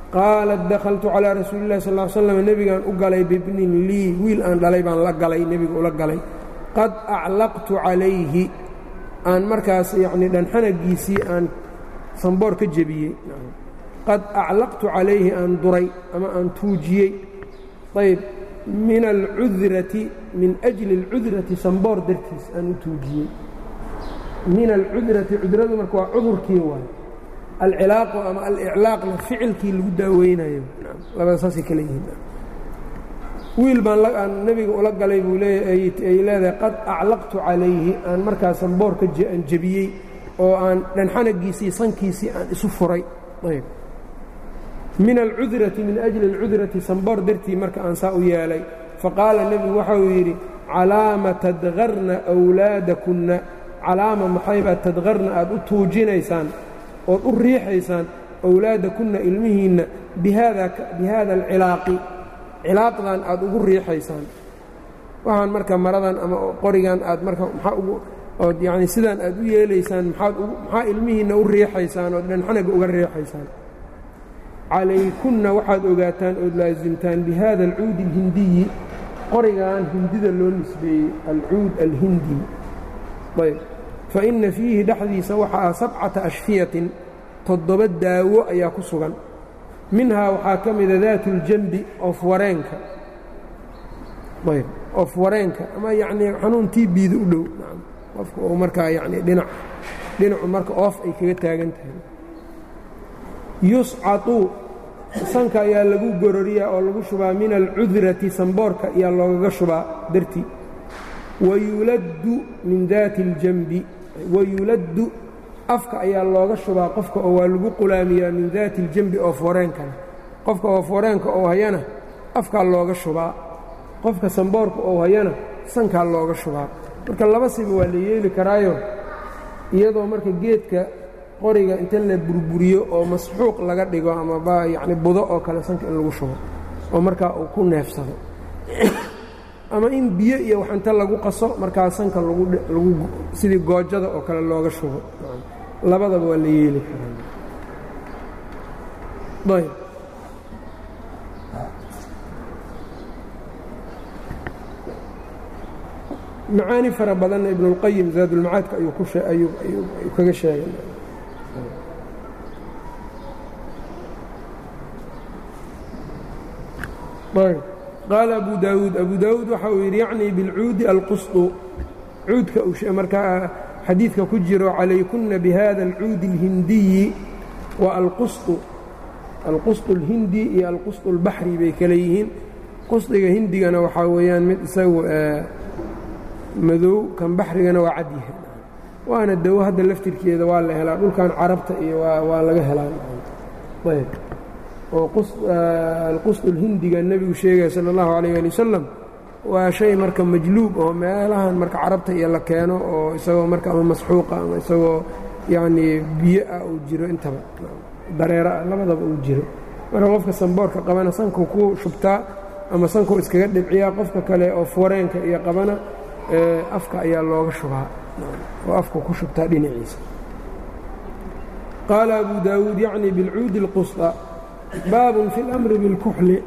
qaalat dakhaltu calىa rasuuli اllahi sal slam nebigaan u galay bibnin lii wiil aan dhalay baan la galay nebiga ula galay qad aclaqtu calayhi aan markaas yacnii dhanxanagiisii aan samboor ka jebiyey qad aclaqtu calayhi aan duray ama aan tuujiyey ayb min alcudrati min ajli اlcudrati samboor dartiis aan u tuujiyey min alcudrati cudradu marka waa cudurkii waay alcilaaqu ama aliclaaqna ficilkii lagu daaweynayo labada saasay kale yihiin wiil baan nebiga ula galay buu leeyaay ay leedahay qad aclaqtu calayhi aan markaa samboorka aan jebiyey oo aan dhanxanagiisii sankiisii aan isu furay ayb min alcudrati min ajli alcudrati samboor dartii marka aan saa u yeelay faqaala nebigu waxa uu yidhi calaama tadkarna wlaadakunna calaama maxaybaa tadkarna aad u tuujinaysaan ood u riixaysaan awlaadakunna ilmihiinna bihaada alcilaaqi cilaaqdan aad ugu riixaysaan waxaan marka maradan ama qorigan aad marka ood yani sidaan aad u yeelaysaan maxaa ilmihiinna u riixaysaan ood dhanxanaga uga riixaysaan calaykunna waxaad ogaataan ood laasimtaan bihada alcuudi alhindiyi qorigan hindida loo nisbeeyey alcuud alhindi ayb fa inna fiihi dhexdiisa waxaa sabcata ashfiyatin toddoba daawo ayaa ku sugan minhaa waxaa ka mida daatu اljanbi ofwareenka ayb ofwareenka ama yacnii xanuun tii biida u dhow qofka oo markaa yacnii dhinac dhinacu marka oof ay kaga taagan tahay yuscatu sanka ayaa lagu gororiyaa oo lagu shubaa min alcudrati samboorka ayaa loogaga shubaa dartii wayuladdu min daati اljanbi wayuladdu afka ayaa looga shubaa qofka oo waa lagu qulaamiyaa min daati اljambi ooforeenkana qofka ooforeenka oo hayana afkaa looga shubaa qofka samboorka oo hayana sankaa looga shubaa marka laba siba waa la yeeli karaayo iyadoo marka geedka qoriga inta la burburiyo oo masxuuq laga dhigo ama yacni budo oo kale sanka in lagu shubo oo markaa uu ku neefsado ama in biyo iyo wax inta lagu qaso markaa sanka lagu sidii goojada oo kale looga shubo labadaba waa la yeeli karaa ayb macaani fara badanna ibnulqayim zaadulmacaadka ayuu ku ayuu kaga sheegay qaala abu daawuud abu daawuud waxa uu yidhi yacnii bilcuudi alqusطu cuudka markaa xadiidka ku jiro calaykunna bihada alcuudi اlhindiyi wa alqusطu alqusطu اlhindi iyo alqusطu اlbaxri bay kale yihiin qusdiga hindigana waxaa weeyaan mid isagu madow kan baxrigana waa cad yahay waana dawo hadda laftirkeeda waa la helaa dhulkan carabta iyo waa laga helaa ayb oo alqusdu lhindiga nebigu sheegaya sala allahu calayh ali wasalam waa shay marka majluub oo meelahan marka carabta iyo la keeno oo isagoo marka ama masxuuqa ama isagoo yacnii biyo ah uu jiro intaba dareero ah labadaba uu jiro marka qofka samboorka qabana sankuu ku shubtaa ama sankuu iskaga dhibciyaa qofka kale oo foreenka iyo qabana afka ayaa looga shubaa oo afku ku shubtaa dhinaciisa qaala abu daawuud yacni bilcuudi اlqusطa baabun fi اlamri biاlkuxli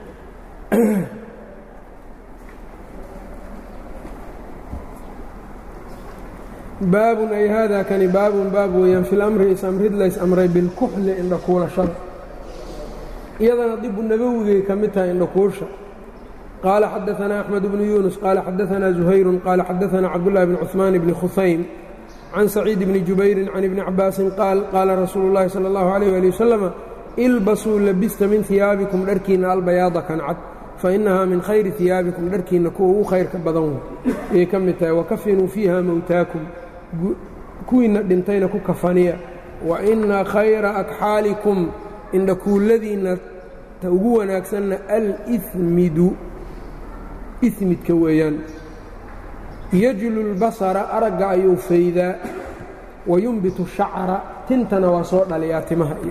baabun ay haadaa kani baabun baab weeyaan fi lamri is-amrid lays amray bilkuxli indhakuulashada iyadana dibu nabowigay ka mid tahay indhakuusha qaala xadaanaa axmed bnu yuunus qaala xadaanaa zuhayrun qaala xadaanaa cabdullahi bni cuثmaan bni khusaym can saciid bni jubayrin can ibni cabaasin qaal qaala rasuulu llahi sala allahu alayh ali wasalama ilbasuu labista min hiyaabikum dharkiinna albayaada kan cad fa innahaa min khayri hiyaabikum dharkiinna kuwa ugu khayrka badan wey ayay ka mid tahay wakafinuu fiiha mowtaakum kuwiinna dhintayna ku kafaniya wa inna khayra akxaalikum indhakuulladiinna ta ugu wanaagsanna alimidu imidka weeyaan yajlu lbasara aragga ayuu faydaa wa yumbitu shacra tintana waa soo dhaliyaa timaha iyo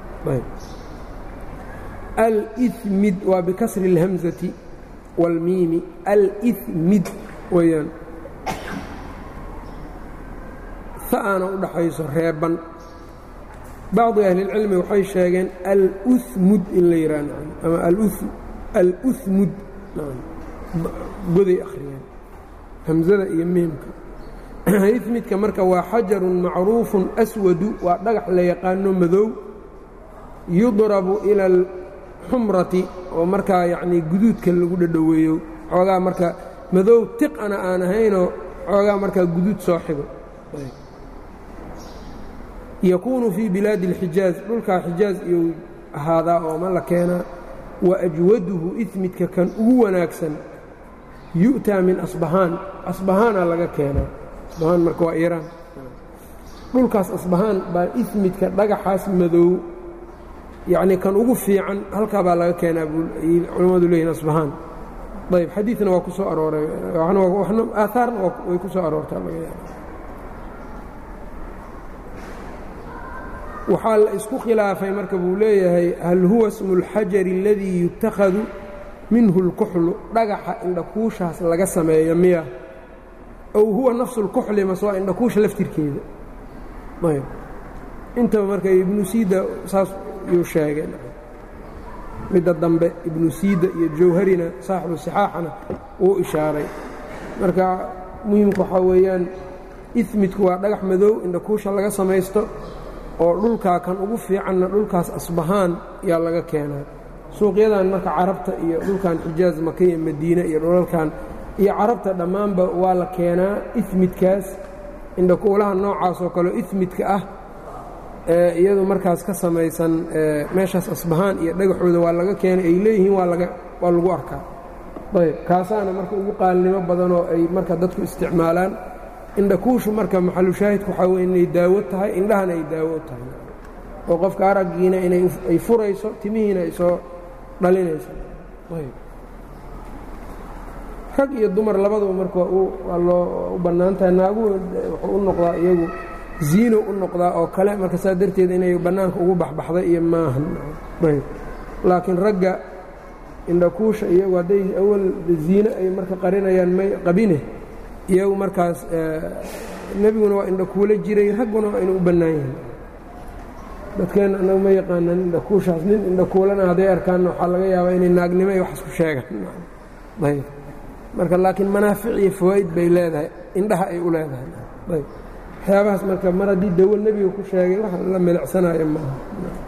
almid waa bikasri اlhamzati wاlmiimi almid weeyaan ha'aana u dhaxayso reeban bacdi ahlilcilmi waxay sheegeen alumud in la yidhaah ama alumud goday akhriyeen hamzada iyo miimka imidka marka waa xajarun macruufun aswadu waa dhagax la yaqaano madow yudrabu ila alxumrati oo markaa yacnii guduudka lagu dhadhoweeyo xoogaa marka madow tiqana aan ahaynoo xoogaa markaa guduud soo xigo yakuunu fii bilaadi اlxijaaz dhulkaa xijaaz iyuu ahaadaa oo ma la keenaa wa ajwaduhu ismidka kan ugu wanaagsan yu'taa min asbahaan asbahaana laga keenaa asbahaan marka waa iiraan dhulkaas asbahaan baa ismidka dhagaxaas madow yacnii kan ugu fiican halkaa baa laga keenaa culimmadu leeyihin asbahaan ayb xadiidna waa ku soo arooray aahaarna way ku soo aroortaa laga yaaba waxaa la isku khilaafay marka buu leeyahay hal huwa smu اlxajari اladii yutakhadu minhu اlkuxlu dhagaxa indhakuushaas laga sameeyo miya ow huwa nafsu اlkuxli mase waa indhakuusha laftirkeeda ayb intaba marka ibnu siida saas yuu sheegay midda dambe ibnu siida iyo jawharina saaxibu sixaaxana wuu ishaaray marka muhimka waxaa weeyaan ismidku waa dhagax madow indhakuusha laga samaysto oo dhulkaa kan ugu fiicanna dhulkaas asbahaan yaa laga keenaa suuqyadan marka carabta iyo dhulkan xijaaz maka iyo madiine iyo dhulalkan iyo carabta dhammaanba waa la keenaa ismidkaas indhakuulaha noocaas oo kaleo ismidka ah iyadu markaas ka samaysan meeshaas asbahaan iyo dhagaxooda waa laga keenay ay leeyihiin waa lagu arkaa ayb kaasaana marka ugu qaalnimo badanoo ay marka dadku isticmaalaan indhakuushu marka maxalushaahidku waxaa weye inay daawo tahay indhahana ay daawo tahay oo qofka araggiina inay furayso timihiina ay soo dhalinayso rag iyo dumar labaduba marka waa loo u bannaan tahay naaguhu wuxuu u noqdaa iyagu ziino u noqdaa oo kale marka saa darteed inay bannaanka ugu baxbaxday iyo maahan ayb laakiin ragga indhakuusha iyagu hadday awal ziino ay marka qarinayaan may qabine iyagu markaas nebiguna waa indhakuulo jiray ragguna waa inuu u bannaan yahay dadkeenna annagu ma yaqaanaan indhakuushaas nin indhakuulana hadday arkaanna waxaa laga yaabaa inay naagnimo iyo wax isku sheegaan ayb marka laakiin manaafic iyo fawaa'id bay leedahay indhaha ay u leedahay ayb waxyaabahaas marka mar haddii dawo nebiga ku sheegay wax la milicsanayo maaha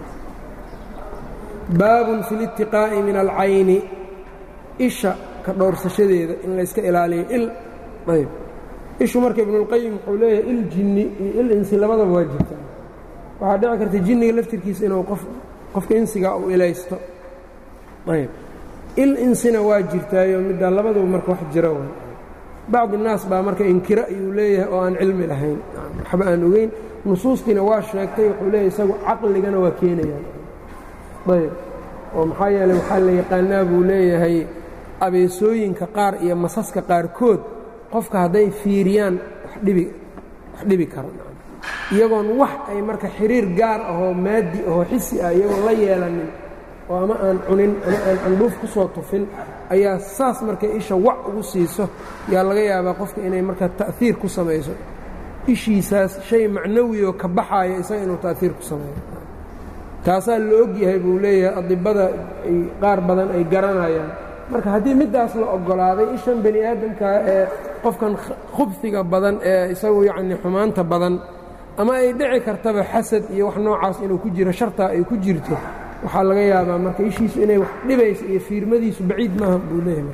baabun fi litiqaa'i min alcayni isha ka dhowrsashadeeda in layska ilaaliyo il ayb ishu marka ibnuulqayim wuxuu leeyahay il jinni iyo il insi labadaba waa jirtaa waxaa dhici karta jinniga laftirkiisa inuu qof qofka insigaa u ilaysto ayb il insina waa jirtaayo middaa labaduba marka wax jira way bacdi naas baa marka inkira ayuu leeyahay oo aan cilmi lahayn waxba aan ogeyn nusuustiina waa sheegtay wuxuu leeyahay isagu caqligana waa keenayaan ayb oo maxaa yeeley waxaa la yaqaanaa buu leeyahay abeesooyinka qaar iyo masaska qaarkood qofka hadday fiiriyaan wax dhibi karo iyagoon wax ay marka xiriir gaar ahoo maadi ahoo xisi ah iyagoon la yeelanin oo ama aan cunin ama aan candhuuf ku soo tufin ayaa saas markay isha wac ugu siiso yaa laga yaabaa qofka inay marka ta'hiir ku samayso ishiisaas shay macnawiyoo ka baxaaya isaga inuu ta'hiir ku sameeyo taasaa la og yahay buu leeyahay adibada ay qaar badan ay garanayaan marka haddii middaas la oggolaaday ishan bani aadamka ee qofkan khubsiga badan ee isagu yacni xumaanta badan ama ay dhici kartaba xasad iyo wax noocaas inuu ku jiro shartaa ay ku jirto waxaa laga yaabaa marka ishiisu inay wax dhibayso iyo fiirmadiisu baciid maaha buu leeyahay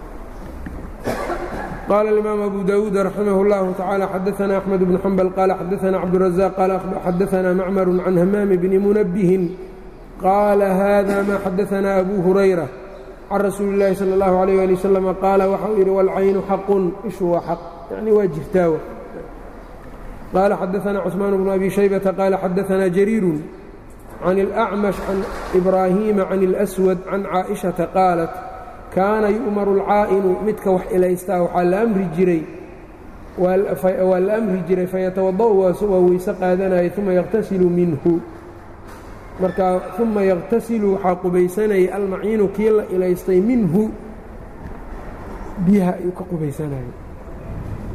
qaala الإimaam abu dawuud raximah اllahu taعaalى xadaثna أxmed bnu xambal qaala xadaثna cabduلraزaq qaala xadaثna macmar can hamaami bni munabihin qaala hada ma xadaثna abu hurayra can rasuuli اllahi salى اllahu عalيh ali wasalam qaala waxau yidhi wاlcaynu xaqun ishu waa xaq yani waa jirtaawa qaala xadaثna cثmaan bnu abi shaybata qaala xadaثna jariiru can اlأcmash can ibraahiima can اlأswad can caaئiشhaةa qaalat kaana yu'maru alcaa'inu midka wax ilaystaa waxaa la amri jiray waa la amri jiray fayatawada'u waa weyse qaadanayay uma yakhtasilu minhu markaa uma yakhtasilu waxaa qubaysanayay almaciinu kii la ilaystay minhu biyaha ayuu ka qubaysanayay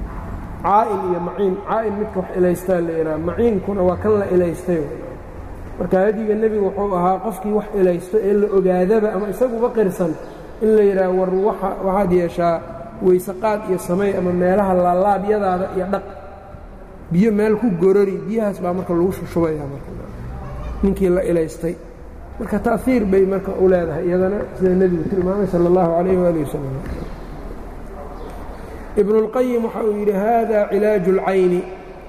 caa'in iyo maciin caa'in midka wax ilaystaa la ihaha maciinkuna waa kan la ilaystay marka hadiga nebigu wuxuu ahaa qofkii wax ilaysto ee la ogaadaba ama isaguba qirsan in la yidhaah war waxaad yeeshaa weyseqaad iyo samey ama meelaha laalaabyadaada iyo dhaq biyo meel ku gorori biyahaas baa marka lagu shushubayaa marka ninkii la ilaystay marka ta'iir bay marka u leedahay iyadana sida nebigu tilmaamay sala allahu calayh waali wasalam ibnu اlqayim waxa uu yidhi hada cilaaju اlcayni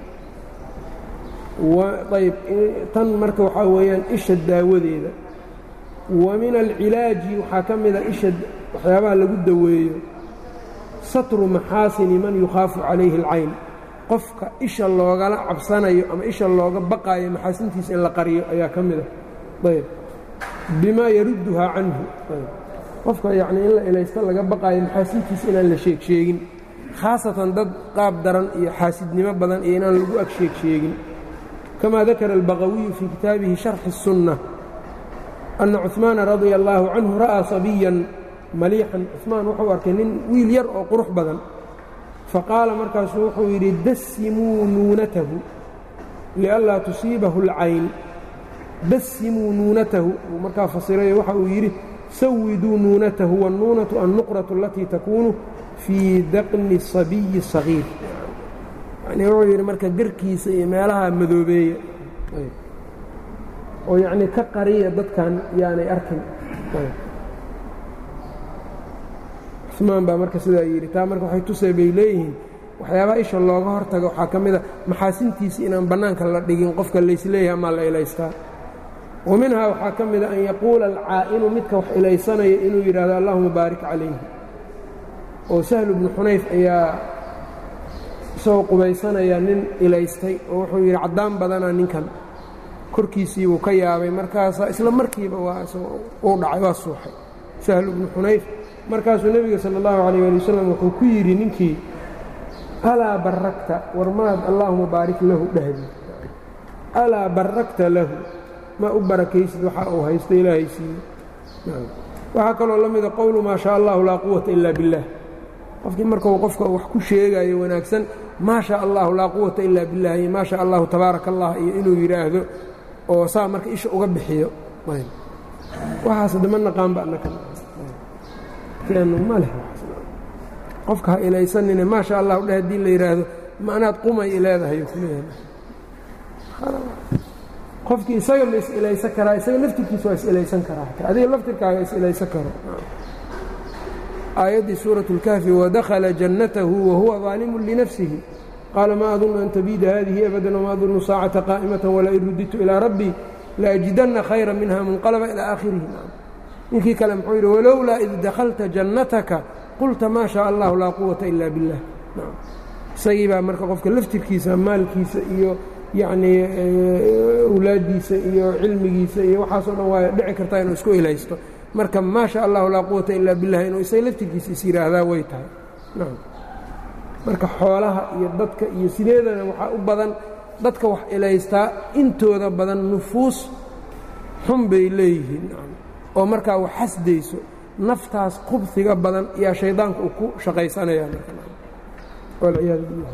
ayb tan marka waxaa weeyaan isha daawadeeda wa min alcilaaji waxaa ka mida isha waxyaabaha lagu daweeyo satru maxaasini man yukhaafu calayhi اlcayn qofka isha loogala cabsanayo ama isha looga baqaayo maxaasintiisa in la qariyo ayaa ka mida ayb bimaa yarudduhaa canhu qofka yacnii in la ilaysto laga baqaayo maxaasintiisa inaan la sheeg sheegin khaasatan dad qaab daran iyo xaasidnimo badan iyo inaan lagu ag sheeg sheegin kama dakara albaqawiyu fii kitaabihi sharxi الsunna anna cuثmaana radia allaahu canhu ra'aa sabiyan maliixan cuثmaan wuxuu arkay nin wiil yar oo qurux badan faqaala markaasuu wuxuu yidhi dasimuu nuunatahu lianlaa tusiibahu اlcayn dasimuu nuunatahu uu markaa fasirayo waxa uu yidhi sawiduu nuunatahu wاnnuunatu annuqratu alatii takuunu fii daqni sabiyi sagiir yani wuxuu yidhi marka garkiisa iyo meelaha madoobeeya oo yacnii ka qariya dadkan yaanay arkin cumaan baa marka sidaa yidhi taa marka waxay tusay bay leeyihiin waxyaabaha isha looga hortaga waxaa ka mid a maxaasintiisa inaan bannaanka la dhigin qofka laysleeyahay amaa la ilaystaa wa minhaa waxaa ka mida an yaquula alcaa'inu midka wax ilaysanaya inuu yidhaahdo allahuma baarik calayhi oo sahlu bnu xunayf ayaa isagoo qubaysanaya nin ilaystay oo wuxuu yidhi caddaan badanaa ninkan korkiisii buu ka yaabay markaasaa isla markiiba waa uu dhacay waa suuxay sahlu bnu xunayf markaasuu nebiga sala allahu calayh ali wasalam wuxuu ku yidhi ninkii alaa barrakta war maad allaahuma baarik lahu dhahdi alaa barrakta lahu ma u barakaysid waxa uu haysto ilaahay siiye waxaa kaloo la mida qowlu maa shaa allahu laa quwata ila biاllah qofkii markuu qofka wax ku sheegayo wanaagsan maa shaa allahu laa quwata ila biاllah iyo maa shaa allahu tabaaraka allah iyo inuu yidhaahdo oo saa marka isha uga bixiyo waxaas dama naqaanba ma leh qofka ha ilaysanine maa sha allahu dheh haddii la yidhaahdo ma anaad qumay leedahay qofkii isaga ma is-ilaysan karaa isaga laftirkiisa waa is-ilaysan karaa adiga laftirkaaga is-ilaysan karo aayaddii suuraة اlkahfi wadakhala jannatahu wahuwa ظaalimu linafsihi qaala ma adunu an tabiida hadihi abada wma adunu saacata qaa'imata walain ruditu ilىa rabbii laajidanna khayra minha munqalaba ilى aakhirihi ninkii kale muxuu yidhi walowlaa id dakhalta jannataka qulta maa shaa allahu laa quwata ila biاllah isagii baa marka qofka laftirkiisa maalkiisa iyo yacnii awlaaddiisa iyo cilmigiisa iyo waxaasoo dhan waa dhici kartaa inuu isku ilaysto marka maa sha allahu laa quwata ilaa billah inuu isaga laftirkiisa is yidhaahdaa way tahay marka xoolaha iyo dadka iyo sideedana waxaa u badan dadka wax ilaystaa intooda badan nufuus xun bay leeyihiin oo markaa wax xasdayso naftaas qubsiga badan yaa shaydaanka uu ku shaqaysanayaa walciyaadu billah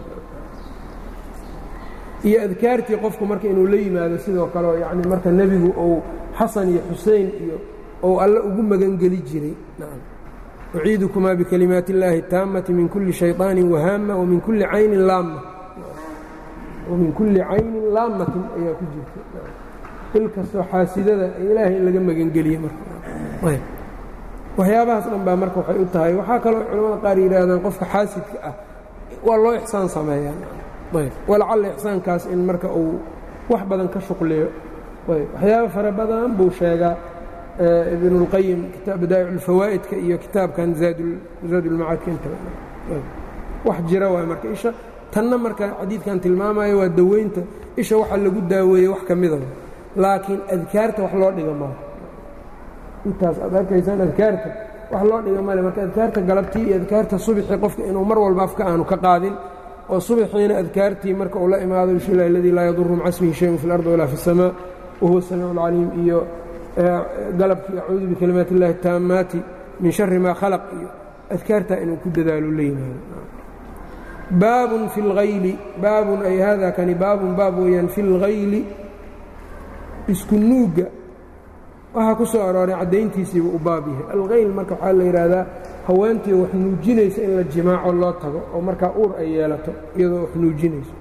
iyo adkaartii qofku marka inuu la yimaado sidoo kale yacni marka nebigu uu xasan iyo xusein iyo ou alle ugu magangeli jiray uciidukumaa bikalimaati اllaahi اtaamati min kulli shayطaanin wahaama wamin kulli caynin laama wamin kulli caynin laamatin ayaa ku jirta il kastoo xaasidada ilaahay in laga magangeliye marka waxyaabahaas dhan baa marka waxay u tahay waxaa kaloo culamada qaar yidhaahdaan qofka xaasidka ah waa loo ixsaan sameeyaa walacalla ixsaankaas in marka uu wax badan ka shuqliyo waxyaaba fara badan buu sheegaa ibn اlqayim kitaab badaa'ic اlfawaa'idka iyo kitaabkan zaadulmacaadka intaba wax jira waay marka isha tanna marka xadiidkan tilmaamayo waa daweynta isha waxa lagu daaweeyey wax ka midaba laakiin adkaarta wax loo dhiga male intaas aad arkaysaan adkaarta wax loo dhiga male marka adkaarta galabtii iyo adkaarta subxii qofka inuu mar walba afka aanu ka qaadin oo subaxiina adkaartii marka uu la imaado bismi illahi aladii laa yaduru maca smihi shayun fi اlardi walaa fi الsamaa wahuwa الsamiic اlcaliim iyo galabkii acuudu bikalimaat اllahi اtaamaati min shari maa khalaq iyo adkaartaa inuu ku dadaalo la yimaado baabun fi اlhayli baabun ay hada kani baabun baab weeyaan fi اlhayli isku nuugga waxaa ku soo arooray caddayntiisiiba u baab yahay alkhayl marka waxaa la yidhaahdaa haweentii wax nuujinaysa in la jimaaco loo tago oo markaa uur ay yeelato iyadoo wax nuujinayso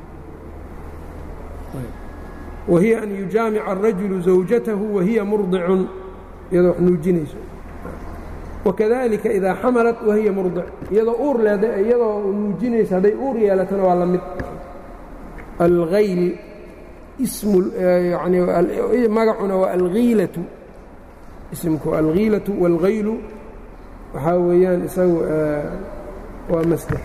wahiya an yujaamica الrajulu zawjatahu wahiya murdicun iyadoo wax nuujinayso wakadalika idaa xamalat wahiya murdic iyadoo uur leeda iyadoo nuujinaysa hadday uur yeelatona waa la mid alhayl ismu yani magacuna waa alhiilatu ismku alhiilatu wاlghaylu waxaa weeyaan isagu waa masder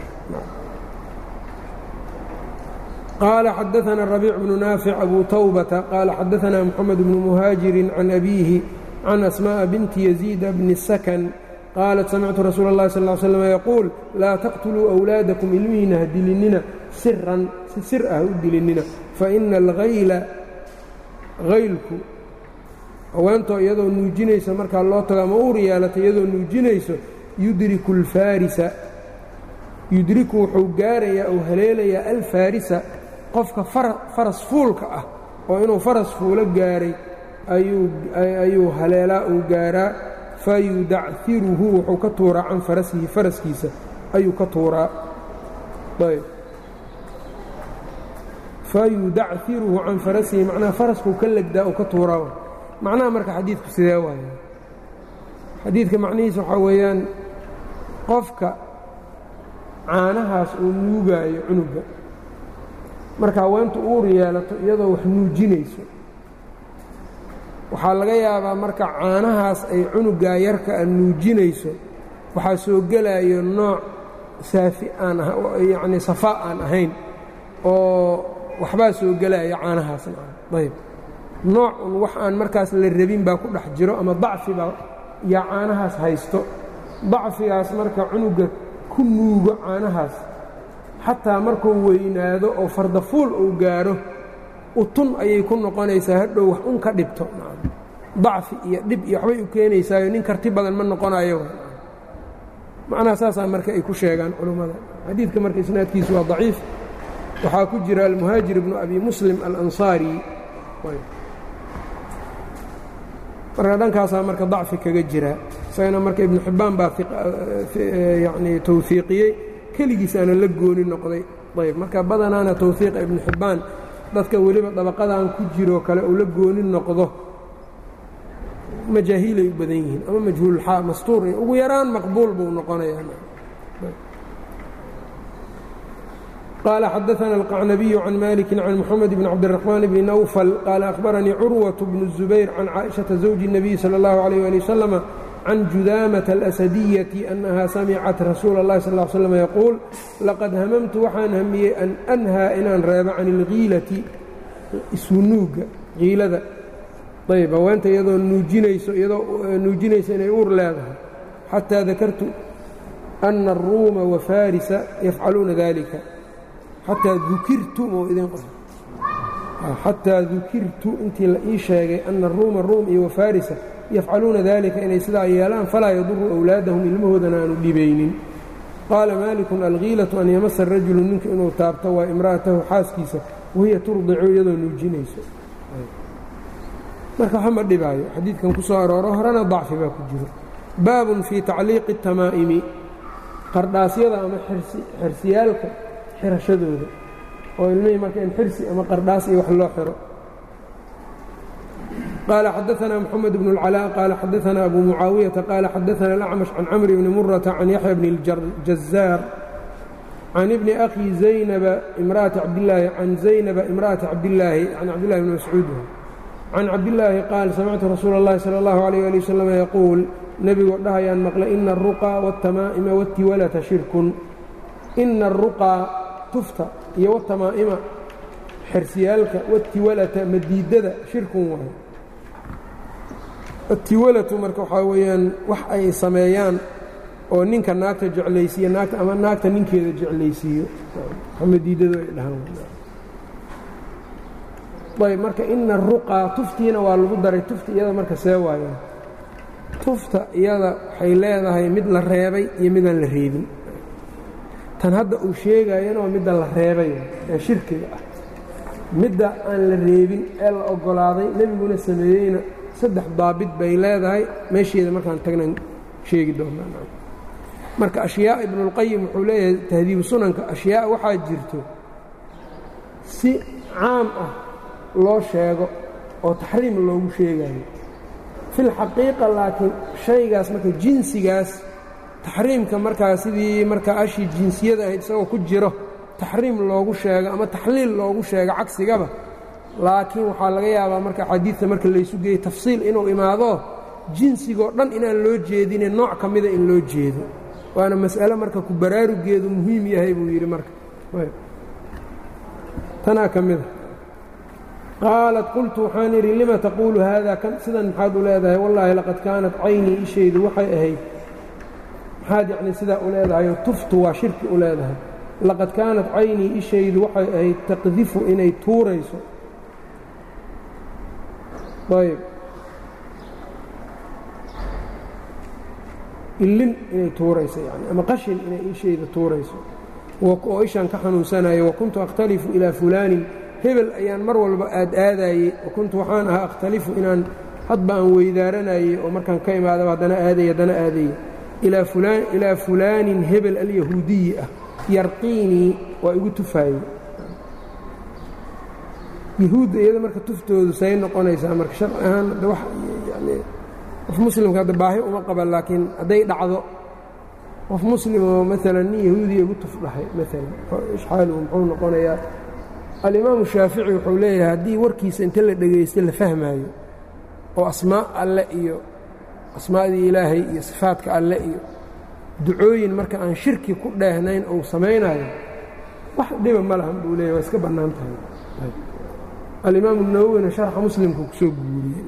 qaala xadaثna الربيع بن ناaفع أbو توبة qال xadaثna محمد بن مهاaجiر عن أbيه عن أسماء بنت يزيد بن السكن qاaلت سمعت رsuuل اللhi صلى اه علي سلم يقuuل lاa تqتلوu أwلاadaكم ilmihiina ha dilinina siran si sir ah u dilinina faإna الغayla haylku haweentoo iyadoo nuujinaysa markaa loo tago ama uur yeelata iyadoo nuujinayso yudriku الفاarisa yudriku wuxuu gaarayaa ou haleelayaa alfaarisa qofka faras fuulka ah oo inuu faras fuulo gaaray ayuu haleelaa uu gaaraa fayudacfiruhu wuxuu ka tuuraa can farasihi faraskiisa ayuu ka tuuraa fayudacfiruhu can farasihi macnaha faraskuu ka legdaa uu ka tuuraa macnaha marka xadiidku sidee waaya xadiidka macnihiisa waxaa weeyaan qofka caanahaas uu nuugaayo cunuga marka haweentu uur yeelato iyadoo wax nuujinayso waxaa laga yaabaa marka caanahaas ay cunugaa yarka a nuujinayso waxaa soo gelayo nooc saafi aan yacnii safaa aan ahayn oo waxbaa soo gelaya caanahaasna ayb nooc un wax aan markaas la rabin baa ku dhex jiro ama dacfi baa yaa caanahaas haysto dacfigaas marka cunuga ku nuugo caanahaas xataa markuu weynaado oo fardafuul uu gaaro utun ayay ku noqonaysaa hadhow wax un ka dhibto dacfi iyo dhib iyo waxbay u keenaysaayo nin karti badan ma noqonayo macnaha saasaa marka ay ku sheegaan culummada xadiidka marka isnaadkiisu waa daciif waxaa ku jira almuhaajir ibnu abi muslim alansaari marka dhankaasaa marka dacfi kaga jira isagana marka ibnu xibbaan baa yani tawfiiqiyey keligiisaana la gooni noqday ayb marka badanaana tawfiiqa ibnu xibbaan dadka weliba dabaqadan ku jiroo kale uu la gooni noqdo majaahiilay u badan yihiin ama majhuululxaa mastuur ugu yaraan maqbuul buu noqonayaa قال xdثna القعنبي عن مالك عن محمد بن عبدالرحمن بن نوفل قال أخبرني cروة بن الزبير عن cائشhaةa زوج النبي صلى الله عليه لي وسلم عن جudاmة الأسدية أنها سمعت رsuuل اللhi صلى اه علي وسلم يقuuل لqad hmمت waxaan hmiyey أn أnhىa inaan reebo can الغiilةi isnuuga iilada ayb haweenta iyadoo nuujinayso iyadoo nuujinaysa inay uur leedahay xatىa dakartu أna الruuma وفاrisa yafcaluuna ذلika xataa dukirtu xataa dukirtu intii la ii sheegay ana aruuma ruum iyo wafarisa yafcaluuna dalika inay sidaa yeelaan falaa yaduru awlaadahum ilmahoodana aanu dhibaynin qaala maalikun alkiilatu an yamasa rajulu ninku inuu taabto waa imra'atahu xaaskiisa wahiya turdicu iyadoo nuujinayso marka waxa ma dhibaayo xadiidkan ku soo arooro horena dacfi baa ku jiro baabun fii tacliiqi الtamaa'imi qardhaasyada ama xersiyaalka xirashadooda oo ilmihii marka in xirsi ama qardhaas iyo wax loo xiro qaala xadaثna mxamed bn اlcalاء qaala xadaثna abu mucaawiyaةa qaala xadaثna الأcmaشh can camri bni murata can yaxya bni اljazaar can ibni أkhi zaynaba imraأati cabdilaahi can zaynaba imra'ati cabdilaahi can cabdillahi bni mascuud can cabdillaahi qaal samictu rasuula اllahi salى اllahu عalيyه ali waslm yaquul nebigoo dhahayaan maqlay ina الruqى wالtamaa'ima wاtiwalata shirkun ina الruqىa tufta iyo wtamaa'ima xersiyaalka watiwalata madiidada shirkun waayo atiwalatu marka waxaa weeyaan wax ay sameeyaan oo ninka naagta jeclaysiiyo naagta ama naagta ninkeeda jeclaysiiyo madiidadu ay dhahaan ayb marka ina ruqaa tuftiina waa lagu daray tufta iyada marka see waayaan tufta iyada waxay leedahay mid la reebay iyo midaan la reebin tan hadda uu sheegayana waa midda la reebay ee shirkiga ah midda aan la reebin ee la oggolaaday nebiguna sameeyeyna saddex daabit bay leedahay meesheeda markaan tagnan sheegi doonaa marka ashyaa ibnuulqayim wuxuu leeyahay tahdiibu sunanka ashyaa waxaa jirto si caam ah loo sheego oo taxriim loogu sheegayo filxaqiiqa laakiin shaygaas marka jinsigaas taxriimka markaa sidii markaa ashii jinsiyada ahayd isagoo ku jiro taxriim loogu sheego ama taxliil loogu sheego cagsigaba laakiin waxaa laga yaabaa marka xadiidta marka laysu geeyey tafsiil inuu imaado jinsigoo dhan inaan loo jeedine nooc ka mida in loo jeedo waana mas'ale marka ku baraarugeedu muhiim yahay buu yidhi marka tanaa ka mida qaalat qultu waxaan idhi lima taquulu haada kan sidan maxaad u leedahay wallaahi laqad kaanat caynii ishaydu waxay ahayd maxaad yacni sidaa u leedahayoo tuftu waa shirki u leedahay laqad kaanat caynii ishaydu waxay ahayd taqdifu inay tuurayso ayb illin inay tuurayso yani ama qashin inay ishayda tuurayso oo ishaan ka xanuunsanayo wakuntu akhtalifu ilaa fulaanin hebel ayaan mar walba aad aadaayey wakuntu waxaan ahaa akhtalifu inaan hadba aan weydaaranayey oo markaan ka imaadaba haddana aadaya haddana aadaya ilaa fulaanin hebel alyahuudiyi ah yarqiinii waa igu tufaayey yahuudda iyada marka tuftoodu say noqonaysaa marka sharci ahaan hadda wax yani qof muslimka hadda baahi uma qaba laakiin hadday dhacdo qof muslim oo maalan nin yahuudiya igu tuf dhahay maalan ishxaaluhu muxuu noqonayaa alimaamu shaafici wuxuu leeyahay haddii warkiisa inta la dhegaysto la fahmaayo oo asmaa alle iyo asmaadii ilaahay iyo sifaadka alle iyo ducooyin marka aan shirki ku dheehnayn ou samaynayo wax dhiba ma lahan buu leeyahy waa iska bannaan tahay alimaamu nawowina sharxa muslimka kusoo guuriyey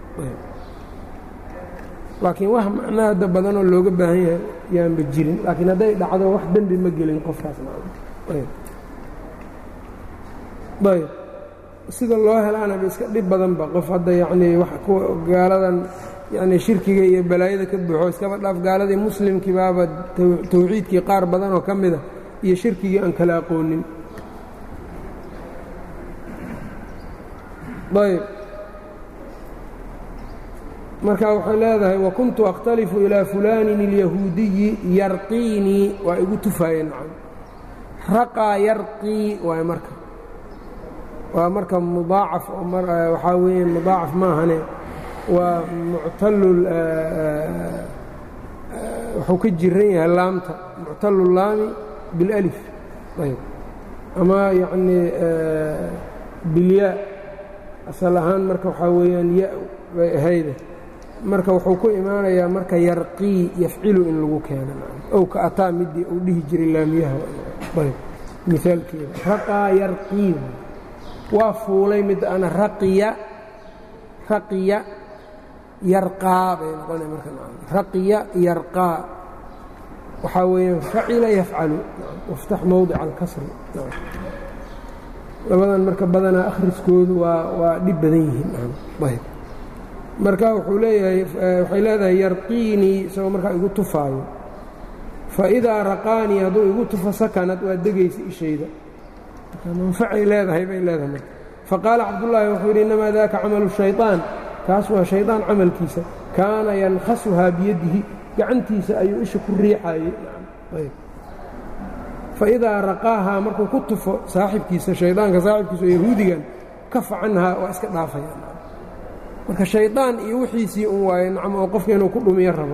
laakiin wax macnaa hadda badanoo looga baahan yahay yaanba jirin laakiin hadday dhacdo wax dembi ma gelin qofkaas ayb sida loo helaanaba iska dhib badanba qof hadda yacnii wax kuwa gaaladan yacnii shirkiga iyo balaayada ka buuxo iskaba dhaaf gaaladii muslimkii baaba tawxiidkii qaar badanoo ka mida iyo shirkigii aan kala aqoonin ayb marka waxay leedahay wakuntu akhtalifu ilaa fulaanin اlyahuudiyi yarqiinii waa igu tufaayeen nacam raqaa yarqii waay marka waa marka mudaacaf waxaa weeye mudaacaf maahane waa muctalu wuxuu ka jiran yahay laamta muctalu laami biاlalif ayb ama yacnii bilyaa asal ahaan marka waxaa weeyaan ya bay ahayde marka wuxuu ku imaanayaa marka yarqii yafcilu in lagu keeno ow ka ataa midii uu dhihi jiray laamiyaha ayb miaalkeeda raqaa yarqii waa fuulay mid ana raqiya raqiya yarqaa bay noqonaya marka raqiya yarqaa waxaa weeyaan facila yafcalu waftax mowdica alkasri labadan marka badanaa akhriskoodu waa waa dhib badan yihiin ayb marka wuxuu leeyahay waxay leedahay yarqiinii isagoo markaa igu tufaayo faidaa raqaanii hadduu igu tufo sakanad waa degaysa ishayda manfacay leedahay bay leedahay marka faqaala cabdullaahi wuxuu yidhi innamaa daaka camalu shayطaan kaas waa shaydaan camalkiisa kaana yankhasuhaa biyadihi gacantiisa ayuu isha ku riixayey faidaa raqaahaa markuu ku tufo saaxibkiisa shaydaanka saaxibkiisa oo yahuudigan kafa canhaa waa iska dhaafaya marka shaydaan iyo wixiisii un waaye nacam oo qofka inuu ku dhumiyo rabo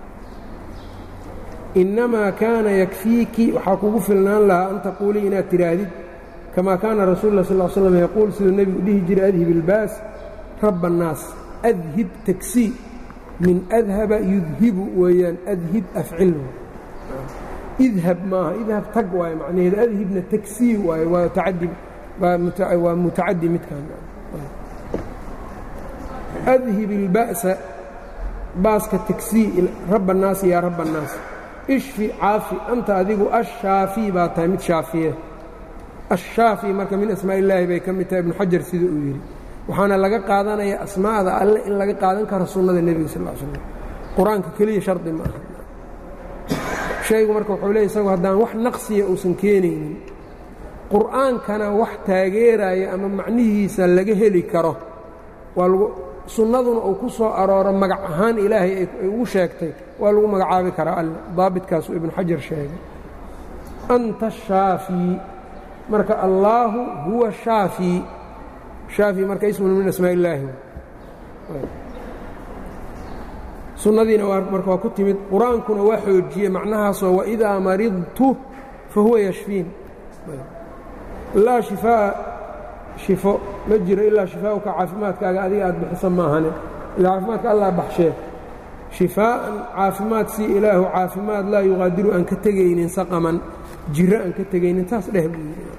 innamaa kaana yakfiiki waxaa kugu filnaan lahaa an taquulii inaad tidhaahdid kamaa kaana rasuulu lah sal slam yaquul siduu nebigu dhihi jiray adhib ilbaas rabba annaas adhib tagsii min adhaba yudhibu weeyaan adhib afcil idhab maaha idhab tag waaye macnaheedu adhibna tagsii waaye waa tacadi waa mutacadi midkaan adhib ilba'sa baaska tagsii rabba annaasi yaa rabba annaas ishfi caafi anta adigu ashaafi baa tahay mid shaafiye ashaafi marka min asmaa illaahi bay ka mid tahay ibnu xajar sida uu yidhi waxaana laga qaadanaya asmaa'da alle in laga qaadan karo sunnada nebiga sal slam qur-aanka keliya shardi ma aha shaygu marka wuxuu leey isagu haddaan wax naqsiya uusan keenaynin qur'aankana wax taageeraya ama macnihiisa laga heli karo waa lagu sunnaduna uu ku soo arooro magac ahaan ilaahay ay ugu sheegtay waa lagu magacaabi karaa alle daabitkaasuu ibnu xajar sheegay anta shaafii marka allaahu huwa shaafii shaafii marka ismun min asmaa illaahi sunnadiina marka waa ku timid qur-aankuna waa xoojiyey macnahaasoo waidaa maridtu fa huwa yashfiin laa shifaa'a shifo ma jiro ilaa shifaa'uka caafimaadkaaga adiga aad bixisa maahane ilaa caafimaadka allah baxshee shifaa'an caafimaad sii ilaahu caafimaad laa yuqaadiru aan ka tegaynin saqaman jiro aan ka tegaynin taas dheh buu yidhi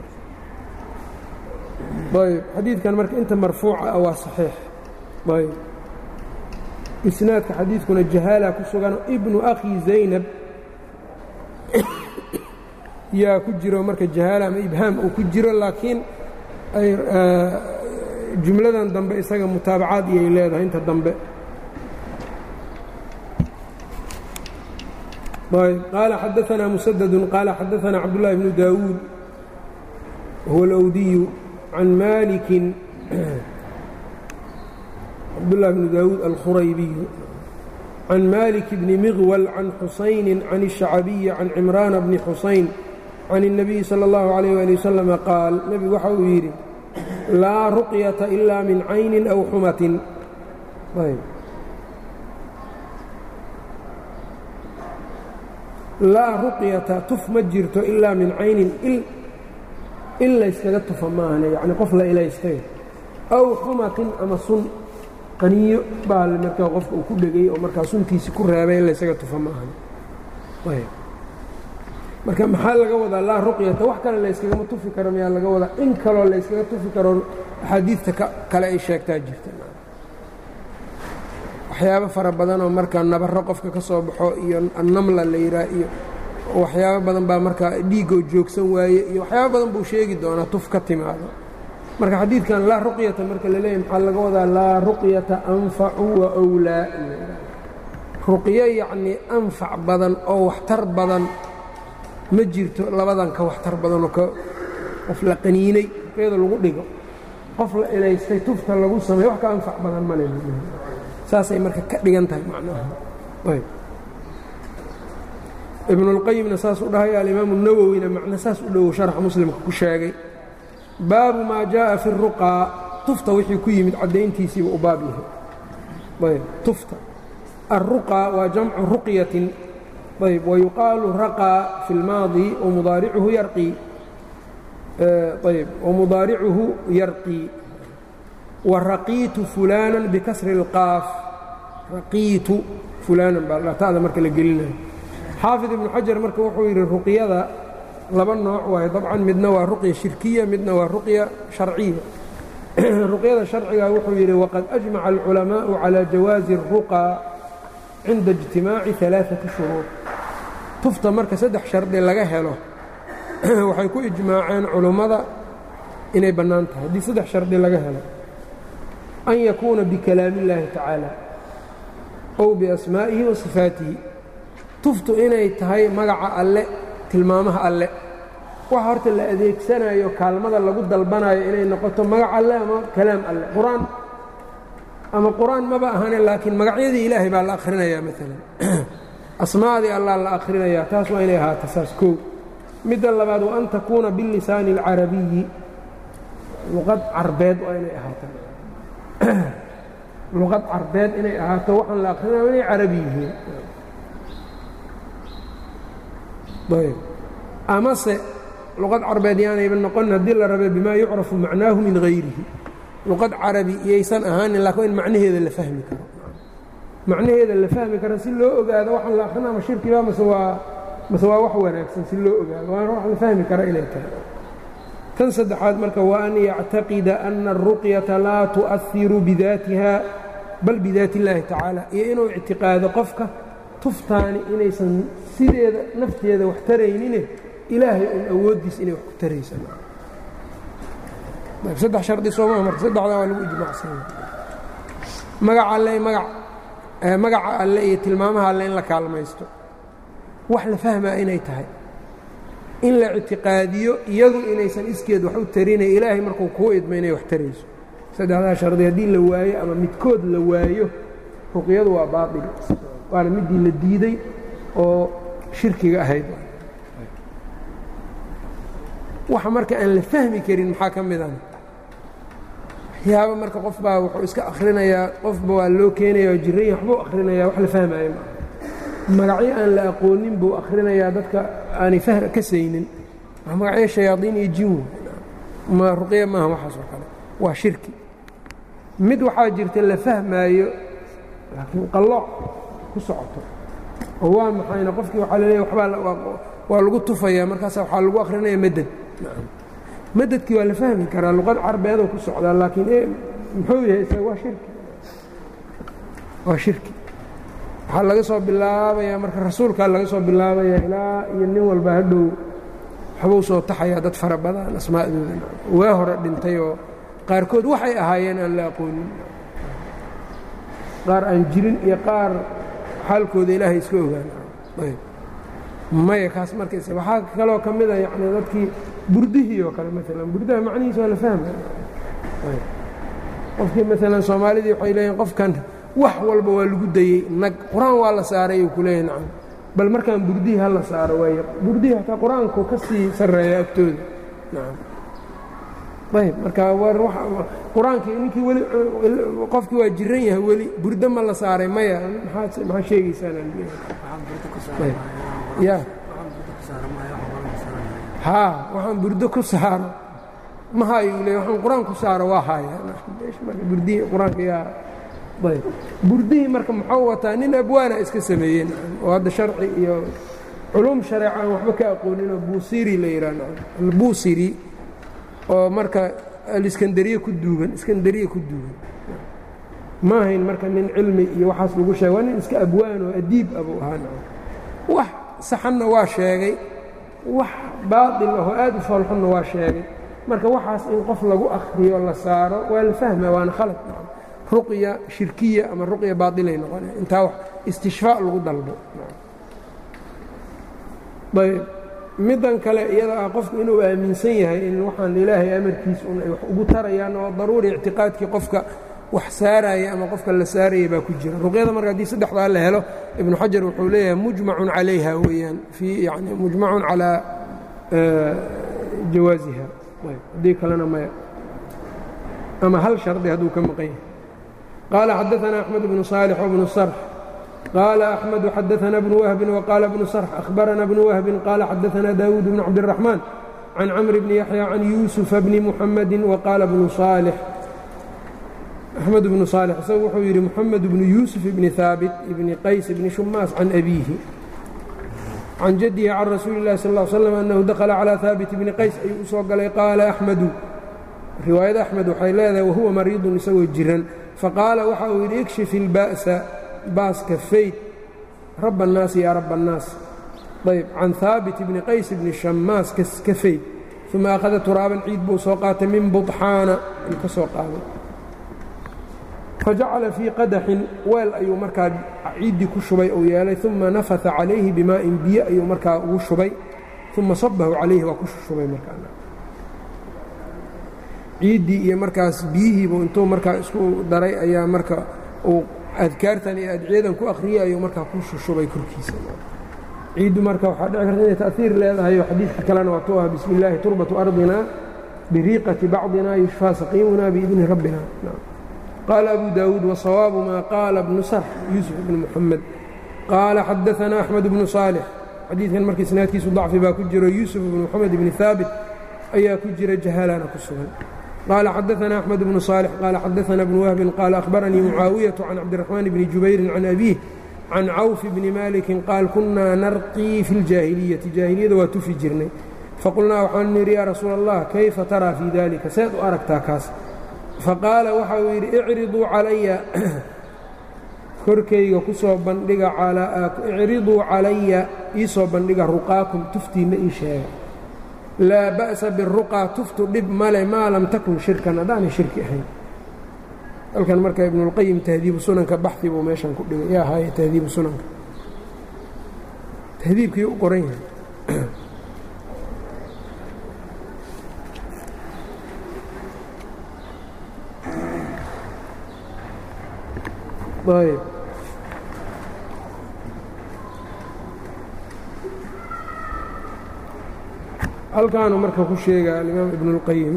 ayb xadiidkan marka inta marfuuca ah waa saxiix ayb isnaadka xadiidkuna jahaala ku sugano ibnu akhi zaynab yaa ku jiro marka jahaala ama ibhaam uu ku jiro laakiin jumladan dambe isaga mutaabacaad iyay leedahay inta dambe qaala xadaثna mسdd qaala xadaثna cabdالlahi bnu daawuud huwa اlأwdiyu can maliki cabdالlahi bnu daawuud alkhuraybiyu can malik bni miغwل can xusayni can الشhacabiyi can cimraan bni xusayn can الnabiyi salى اllahu عalيh ali waslama qaal nebigu waxa uu yidhi laa ruqyata ila min cayni aw xumatin laa ruqyata tuf ma jirto ilaa min caynin il layskaga tufa maahane yacni qof la ilaystay aw xumatin ama sun qaniyo baa markaa qofka uu ku dhegay oo markaa suntiisi ku reebay in laysaga tufa maahane marka maxaa laga wadaa laa ruqyata wax kale layskagama tufi karo miyaa laga wadaa in kaloo layskaga tufi karo axaadiidta kale ay sheegtaa jirta waxyaabo fara badanoo markaa nabarro qofka ka soo baxo iyo annamla la yidhaah iyo waxyaabo badan baa markaa dhiiggoo joogsan waaye iyo waxyaabo badan buu sheegi doonaa tuf ka timaado marka xadiidkan laa ruqyata marka la leeyahy maxaa laga wadaa laa ruqyata anfacu wa wlaa ruqyo yacnii anfac badan oo waxtar badan ma jirto labadan ka waxtar badanoo ka qof la qaniinay ruqyada lagu dhigo qof la ilaystay tufta lagu sameeyo wax ka anfac badan male saasay marka ka dhigan tahay macnaha ibnuاlqayimna saas u dhahay alimaamu nawowina macna saas u dhowow sharxa muslimka ku sheegay baabu maa jaaءa fi الruqaa tufta wixii ku yimid caddayntiisiiba u baab yahay ayb tufta الruqaa waa jamcu ruqyatin ayb wayuqaalu raqaa fi اlmaadi wamudaaricuhu yarqii ayb wamudaaricuhu yarqii waraqiitu fulaanan bikasri اlqaaf raqiitu fulaanan baa ta'da marka la gelinayo xaafid ibnu xajar marka wuxuu yidhi ruqyada laba nooc waaye dabcan midna waa ruqya shirkiya midna waa ruqya sharciya ruqyada sharciga wuxuu yidhi waqad ajmaca alculamaa'u calى jawaazi الruqaa cinda اجtimaaci ثalaaثati shuruud tufta marka saddex shardi laga helo waxay ku ijmaaceen culummada inay bannaan tahay haddii saddex shardi laga helo an yakuuna bikalaami اllaahi tacaala ow biasmaa'ihi wa sifaatihi tuftu inay tahay magaca alle tilmaamaha alle waxa horta la adeegsanayo kaalmada lagu dalbanayo inay noqoto magac alle ama kalaam alle qur-aan ama qur-aan maba ahane laakiin magacyadii ilaahay baa la akhrinayaa maalan asmaadii allah la akhrinayaa taas waa inay ahaata saas koow midda labaad wa an takuuna bilisaani اlcarabiyi luqad carbeed waa inay ahaato luqad carbeed inay ahaato waxaan la akhrinayo inay carabi yihiin ayb amase luqad carbeed yaanayba noqon haddii la rabe bimaa yucrafu macnaahu min hayrihi luqad carabi iyaysan ahaanin laakiin in macnaheeda la fahmi karo macnaheeda la fahmi karo si loo ogaado waxaan la akhrina ma shirkiba mase waa mase waa wax wanaagsan si loo ogaado waana wax la fahmi kara inay tahay tan saddexaad marka waa an yactaqida ana aلruqyata laa tu'ahiru bidaatiha bal bidaati اllaahi tacaala iyo inuu ictiqaado qofka tuftaani inaysan sideeda nafteeda wax taraynine ilaahay un awooddiis inay wax ku taraysasaddex shardi sooma marka saddexdaa waa lagu ijmaacsanya magaca alle maga magaca alle iyo tilmaamaha alle in la kaalmaysto wax la fahmaa inay tahay in la ictiqaadiyo iyadu inaysan iskeed wax u tarinay ilaahay markuu kuu idmo inay wax tarayso saddexdaa shardi haddii la waayo ama midkood la waayo ruqyadu waa baail waana midii la diiday oo shirkiga ahayd waxa marka aan la fahmi karin maxaa ka mid ah waxyaaba marka qof baa wuxuu iska akhrinayaa qofba waa loo keenaya oo jiranya waxbuu akhrinayaa wax la fahmaayo magacyo aan la aqoonin buu akhrinayaa dadka aanay ka saynin magacyo shayaadiin iyo jinwo ma ruqya maaha waxaas oo kale waa shirki mid waxaa jirta la fahmaayo laakiin qallooc ku socoto oo waa maxayna qofkii waxaa laleeya wabaa waa lagu tufayaa markaasa waxaa lagu akhrinaya madad madadkii waa la fahmi karaa luqad carbeedoo ku socdaa laakiin muxuu yahay isaga waa shirki waa shirki waxaa laga soo bilaabayaa marka rasuulkaa laga soo bilaabayaa ilaa iyo nin walba hadhow waxbuu soo taxayaa dad fara badan asmaa'dooda waa hore dhintay oo qaarkood waxay ahaayeen aan la aqoonin qaar aan jirin iyo qaar xaalkooda ilaahay iska ogaan maya kaas markas waxaa kaloo ka mid a yani dadkii burdihii oo kale maalan burdaha macnihiisa waa la fahmaya qofkii maalan soomaalidii waxay leeyihin qofkan wax walba waa lagu dayey nag qur-aan waa la saaray uu ku leeyahy nacam bal markaan burdihii ha la saaro waay burdihii hataa qur-aanku ka sii sarreeya agtooda nacam ayb marka qur-aankii ninkii weli qofkii waa jiran yahay weli burdo ma la saaray maya maxaa sheegaysaanaya haa waxaan burdo ku saaro ma hayu le waxaan qur-aan ku saaro waa haya burdihii qur-aanka yaa ayb burdihii marka muxuu wataa nin abwaana iska sameeyeen oo hadda sharci iyo culuum shareeca aan waxba ka aqoonin oo buusiri la yidhaah albuusiri oo marka aliskandariye ku duugan iskandariye ku duugan ma ahayn marka nin cilmi iyo waxaas lagu sheega waa nin iska abwaan oo adiib abuu ahaa wax saxanna waa sheegay wax baaطil ahoo aad u foolxunna waa sheegay marka waxaas in qof lagu akhriyo la saaro waa la fahma waana khalad ruqya shirkiya ama ruqya baailay noqonaya intaa wax istishfaa lagu dalbo ayb middan kale iyada ah qofku inuu aaminsan yahay in waxaan ilaahay amarkiis un ay wax ugu tarayaan oo daruuri ictiqaadkii qofka wax saaraya ama qofka la saaraya baa ku jira ruqyada marka haddii saddexdaa la helo ibnu xajar wuxuu leeyahay mujmacun calayha weeyaan fii yani mujmacun calaa jawaasiha haddii kalena maya ama hal shardi hadduu ka maqan yahay qaala xadaثana axmed bnu صaalix wbnu sarx qaala axmedu xadaثana bnu wahbin waqaala bnu sarx ahbarana bnu wahbin qaala xadaثana daawuud bn cabdالraxmaan can camr bni yaxya can yuusufa bni muxamadi waqaala bnu صaalix axmed bnu صaalix isagu wuxuu yidhi moxamed bnu yuusuf ibni haabit ibni qays ibni shumaas can abiihi can jadihi can rasuuli اllahi sal ا l slam annahu dakhala calىa haabit bni qays ayuu u soo galay qaala axmedu riwaayada axmed waxay leedahay wahuwa mariidun isagoo jiran faqaala waxa uu yidhi ikshif ilba'sa baaska fayd raba الnaasi yaa raba الnaas ayb can haabit bni qays bni shamaas ka fayd uma akhada turaaban ciid buu soo qaatay min buطxaana ayuu ka soo qaaday fajacala fii qadaxin weel ayuu markaa ciiddii ku shubay uu yeelay uma nafata calayhi bimaa'in biyo ayuu markaa ugu shubay uma sabahu calayhi waa ku shubay markaa ciiddii iyo markaas biyihiibu intuu markaa isku daray ayaa marka uu adkaartan iyo adciyadan ku akhriyey ayuu markaa ku shushubay korkiisa ciiddu marka waxaa dhici karta inay ta'hiir leedahay xadiidka kalena waa tu ah bismi illaahi turbatu ardina biriiqati bacdina yushfaa saqiimuna biidni rabbina qaala abu daawuud wasawaabu maa qaala bnu sarx yuusuf bnu muxamed qaala xadaanaa axmed bnu saalix xadiidkan marka isnaadkiisu dacfi baa ku jiro yuusuf bnu moxamed bni haabit ayaa ku jira jahalana ku sugan qaala xadaanaa axmed bnu saalix qaala xadaanaa bnu wahbin qaala ahbaranii mucaawiyatu can cabdiraxmaan bni jubayrin can abiih can cawf bni maalikin qaal kunnaa narqii fi ljaahiliyati jaahiliyada waa tufi jirnay faqulnaa waxaanu nidhi yaa rasuula allah kayfa taraa fii dalika seed u aragtaa kaas faqaala waxa uu yidhi icriduu calaya korkayga ku soo bandhiga icriduu calaya ii soo bandhiga ruqaakum tuftiinna ii sheega laa ba'sa biruqaa tuftu dhib male maa lam takun shirkan haddaanay shirki ahayn halkan marka ibnuulqayim tahdiibu sunanka baxi buu meeshan ku dhigay yaa haaye tahdiibu sunanka tahdiibkii u qoran yahay ayb halkaanu marka ku sheega alimaam ibn اlqayim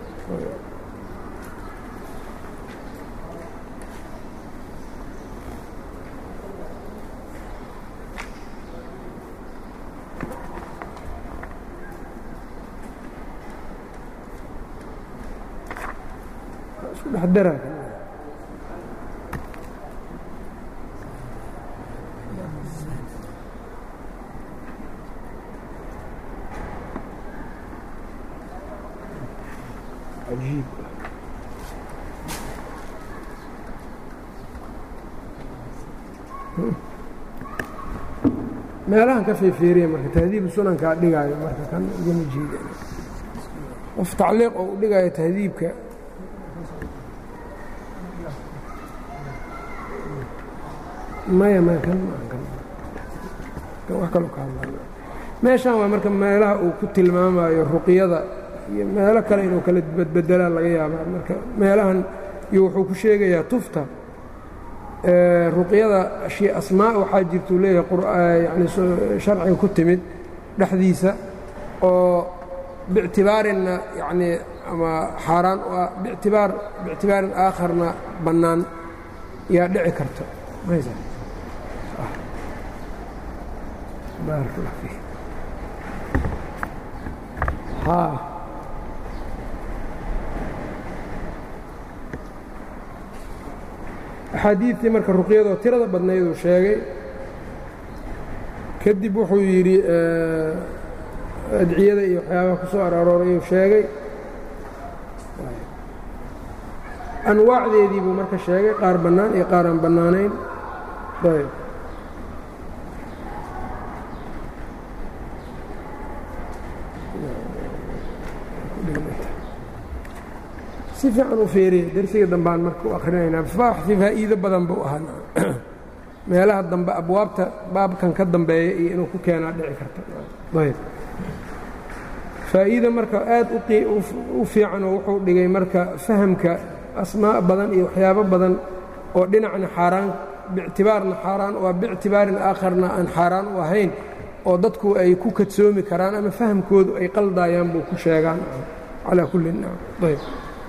isku dhex dara ajiib meelahan ka feefeeriya marka tahdiibu sunankaa dhigaayo marka kan igama jeeda qof tacliiq oo u dhigaayo tahdiibka maya maya kan kan wax kaloo ka hadla meeshan waa marka meelaha uu ku tilmaamayo ruqyada iyo meelo kale inuu kala badbedelaa laga yaabaa marka meelahan iyo wuxuu ku sheegayaa tufta ruqyada asmaa waxaa jirtuu leeyahay yani sharciga ku timid dhexdiisa oo bictibaarinna yanii ama xaaraan u ah bitibaar biictibaarin aakharna bannaan yaa dhici karta baarak allah fiik axaadiidtii marka ruqyadoo tirada badnayduu sheegay kadib wuxuu yidhi adciyada iyo waxyaabaha ku soo ararooray uu sheegay anwaacdeedii buu marka sheegay qaar bannaan iyo qaar aan bannaanayn ayb si fiican u feeriya dersiga dambaan marka u akhrinaynaa baaxi faa'iido badan buu ahaa meelaha dambe abwaabta baabkan ka dambeeya iyo inuu ku keenaa dhici karta ayb faa'iida marka aad u fiican oo wuxuu dhigay marka fahamka asmaa badan iyo waxyaabo badan oo dhinacna xaaraan bictibaarna xaaraan waa bictibaarin aakharna aan xaaraan u ahayn oo dadku ay ku kadsoomi karaan ama fahamkoodu ay qaldaayaan buu ku sheegaan calaa kulli ayb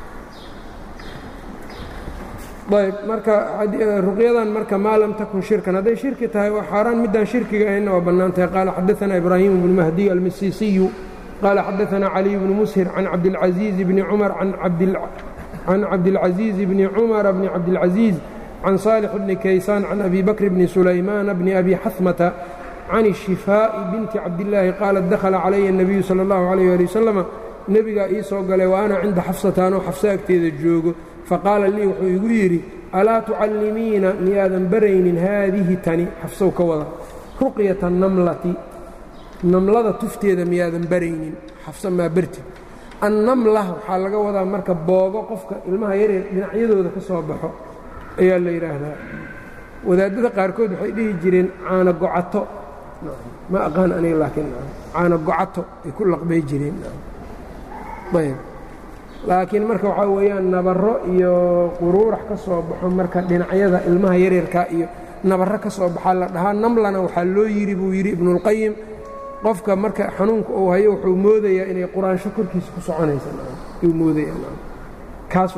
ayb marka ruqyadan marka maa lam takun shirkan hadday shirki tahay waa xaaraan midaan shirkiga ahaynna waa bannaan tahay qaala xadaثana ibraahiim bnu mahdiy almisiisiyu qaala xadaثana caliy bnu mushir can cabdilcaزiizi bni cumar can cabdilcaزiiz bni cumara bni cabdilcaزiiz can saalix bni kaysaan can abi bakr bni sulaymaana bni abi xasmata can الshifaaءi binti cabdillaahi qaalat dakhala calaya الnabiyu salى اllahu عalيyه ali wasalama nebigaa ii soo galay wa ana cinda xafsataanoo xafso agteeda joogo faqaala lii wuxuu igu yidhi alaa tucallimiina miyaadan baraynin haadihi tani xafsow ka wada ruqyata namlati namlada tufteeda miyaadan baraynin xafso maa bartid annamla waxaa laga wadaa marka boogo qofka ilmaha yaryar dhinacyadooda ka soo baxo ayaa la yidhaahdaa wadaadada qaarkood waxay dhihi jireen caano gocato ma aqaan aniga laakiin caano gocato ay ku laqbay jireen ayb laakiin marka waxaa weeyaan nabarro iyo quruurax ka soo baxo marka dhinacyada ilmaha yaryarka iyo nabarro ka soo baxaa la dhahaa namlana waxaa loo yidhi buu yidhi ibnuulqayim qofka marka xanuunka uu hayo wuxuu moodayaa inay quraansho korkiisa ku soconaysaayuu moodayaakaas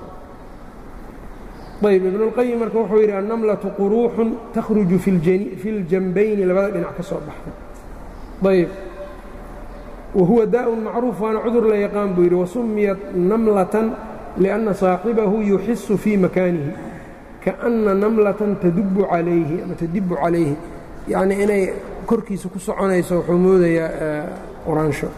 ayb ibnuulqayim marka wuxuu yidhi annamlatu quruuxun takhruju fi ljanbayni labada dhinac ka soo baxda ayb wahuwa daa'un macruuf waana cudur la yaqaan buu yidhi wasumiyat namlatan lianna saaxibahu yuxisu fii makaanihi kaأnna namlatan tadubbu calayhi ama tadibu calayhi yacnii inay korkiisa ku soconayso wuxuu moodayaa quraansho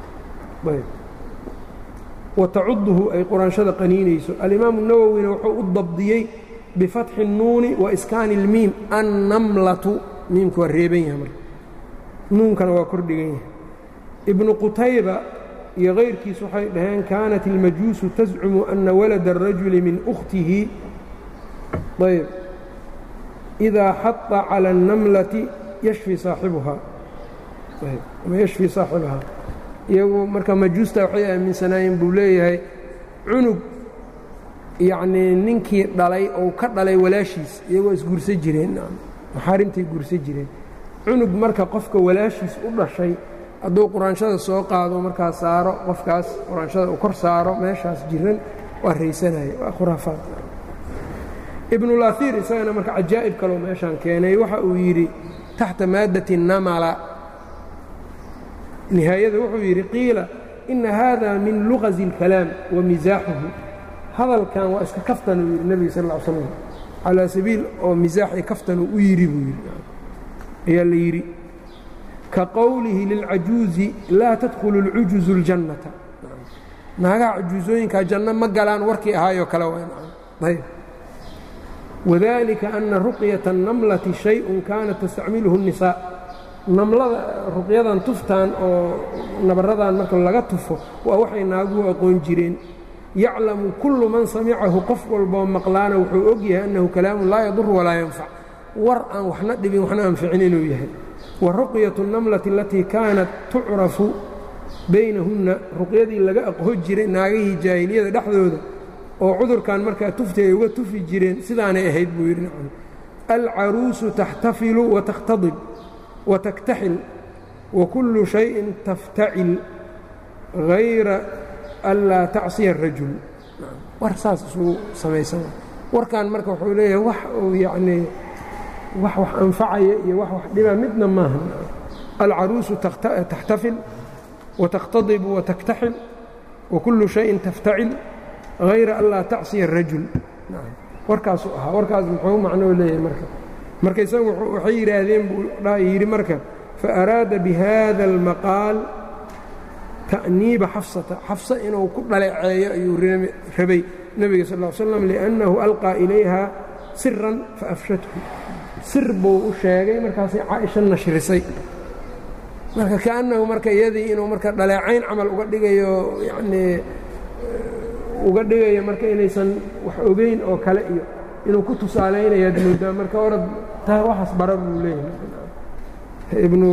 wa tacuduhu ay quraanshada qaniinayso alimaamu nawowina wuxuu u dabdiyey bifatxi الnuuni wa iskaani اlmiim annamlatu miimka waa reeban yahay marka nuunkana waa kordhigan yahay ibnu qutayba iyo kayrkiis waxay dhaheen kaanat ilmajuusu tascumu ana walada الrajuli min ukhtihi ayb إidaa xaطa calى الnamlati yashfi saaxibuhaa ama yashfii saaxibahaa iyagu marka majuusta waxay aaminsanaayeen buu leeyahay cunug yacnii ninkii dhalay ou ka dhalay walaashiis iyagoo isguursa jireen maxaarimtay guursa jireen cunug marka qofka walaashiis u dhashay hadduu quraanshada soo qaado markaa saaro qofkaas quraanshada uu kor saaro meeshaas jiran waa raysanaya waa khuraafaad ibnulaiir isagana marka cajaa'ib kaloo meeshaan keenay waxa uu yidhi taxta maaddati namala nihaayada wuxuu yidhi qiila ina hada min luqazi اlkalaam wa misaaxuhu hadalkan waa iska kaftan uu yidhi nebiga sal ll ly slam calaa sabiil oo misaax iyo kaftan uu u yidhi buu yidhi ayaa la yidhi ka qowlihi lilcajuuzi laa tadkhulu اlcujuzu اljannata naagaha cajuusooyinkaa janno ma galaan warkii ahaayoo kale ayb wadalika ana ruqyaةa الnamlati shayءun kaanat tastacmiluhu الnisaa namlada ruqyadan tuftaan oo nabaradan marka laga tufo waa waxay naaguhu aqoon jireen yaclamu kullu man samicahu qof walboo maqlaana wuxuu og yahay annahu kalaamun laa yadur walaa yanfac war aan waxna dhibin waxna anficin inuu yahay wa ruqyaةu الnamlati alatii kaanat tucrafu baynahunna ruqyadii laga aqoon jiray naagihii jaahiliyada dhexdooda oo cudurkan markaa tufti ay uga tufi jireen sidaanay ahayd buu yidhi nacam alcaruusu taxtafilu watakhtadib wataktaxil wa kullu shayin taftacil hayra anlaa tacsiya arajul war saas isugu samaysan warkan marka wuxuu leeyahay wax uu yacnii wax wax anfacaya iyo wax wax dhiba midna maaha alcaruusu taxtafil watakhtadibu wataktaxil wa kullu shayin taftacil hayra an laa tacsiya arajul warkaasuu ahaa warkaas muxuu macnoo leeyahay marka marka isagu waxay yidhaahdeen buu yidhi marka faaraada bihada almaqaal ta'niiba xafsata xafsa inuu ku dhaleeceeyo ayuu rabay nebiga sal ll slam liannahu alqaa ilayha siran faafshathu sir buu u sheegay markaasay caaisha nashrisay marka kaannahu marka iyadii inuu marka dhaleecayn camal uga dhigayo yanii uga dhigayo marka inaysan wax ogeyn oo kale iyo inuu ku tusaalaynayaad moodaa marka orad taa waxaas bara buu leeyahay ibnu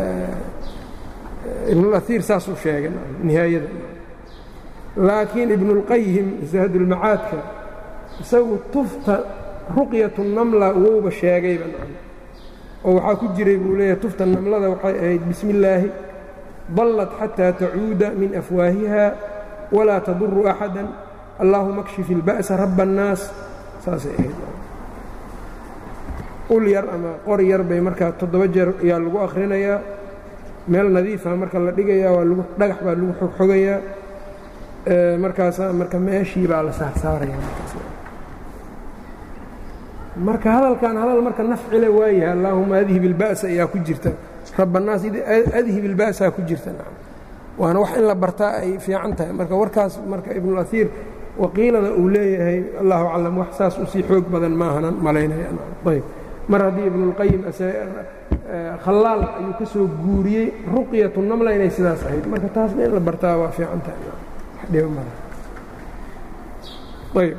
ibnulaiir saasuu sheegay nihaayada laakiin ibnuاlqayim zahdulmacaadka isagu tufta ruqyatu namla wouba sheegayba oo waxaa ku jiray buu leeyahay tufta namlada waxay ahayd bismi illaahi dallat xataa tacuuda min afwaahiha walaa taduru axada allaahuma kshif ilba'sa raba annaas saasay ahayd ul yar ama qori yar bay markaa toddoba jeer ayaa lagu akhrinayaa meel nadiifa marka la dhigayaa waa lagu dhagax baa lagu xogxogayaa markaasaa marka meeshii baa la saarsaaraya marka hadalkan hadal marka nafcile waayahay allaahuma adhib ilba'sa ayaa ku jirta raba annaas adhib ilba'saa ku jirta waana wax in la bartaa ay fiican tahay marka warkaas marka ibnuulaiir waqiilada uu leeyahay allahu aclam wax saas usii xoog badan maahanan malaynayayb mar haddii ibnuulqayim khallaal ayuu ka soo guuriyey ruqyatu namla inay sidaas ahayd marka taasna in la bartaa waa fiican tahay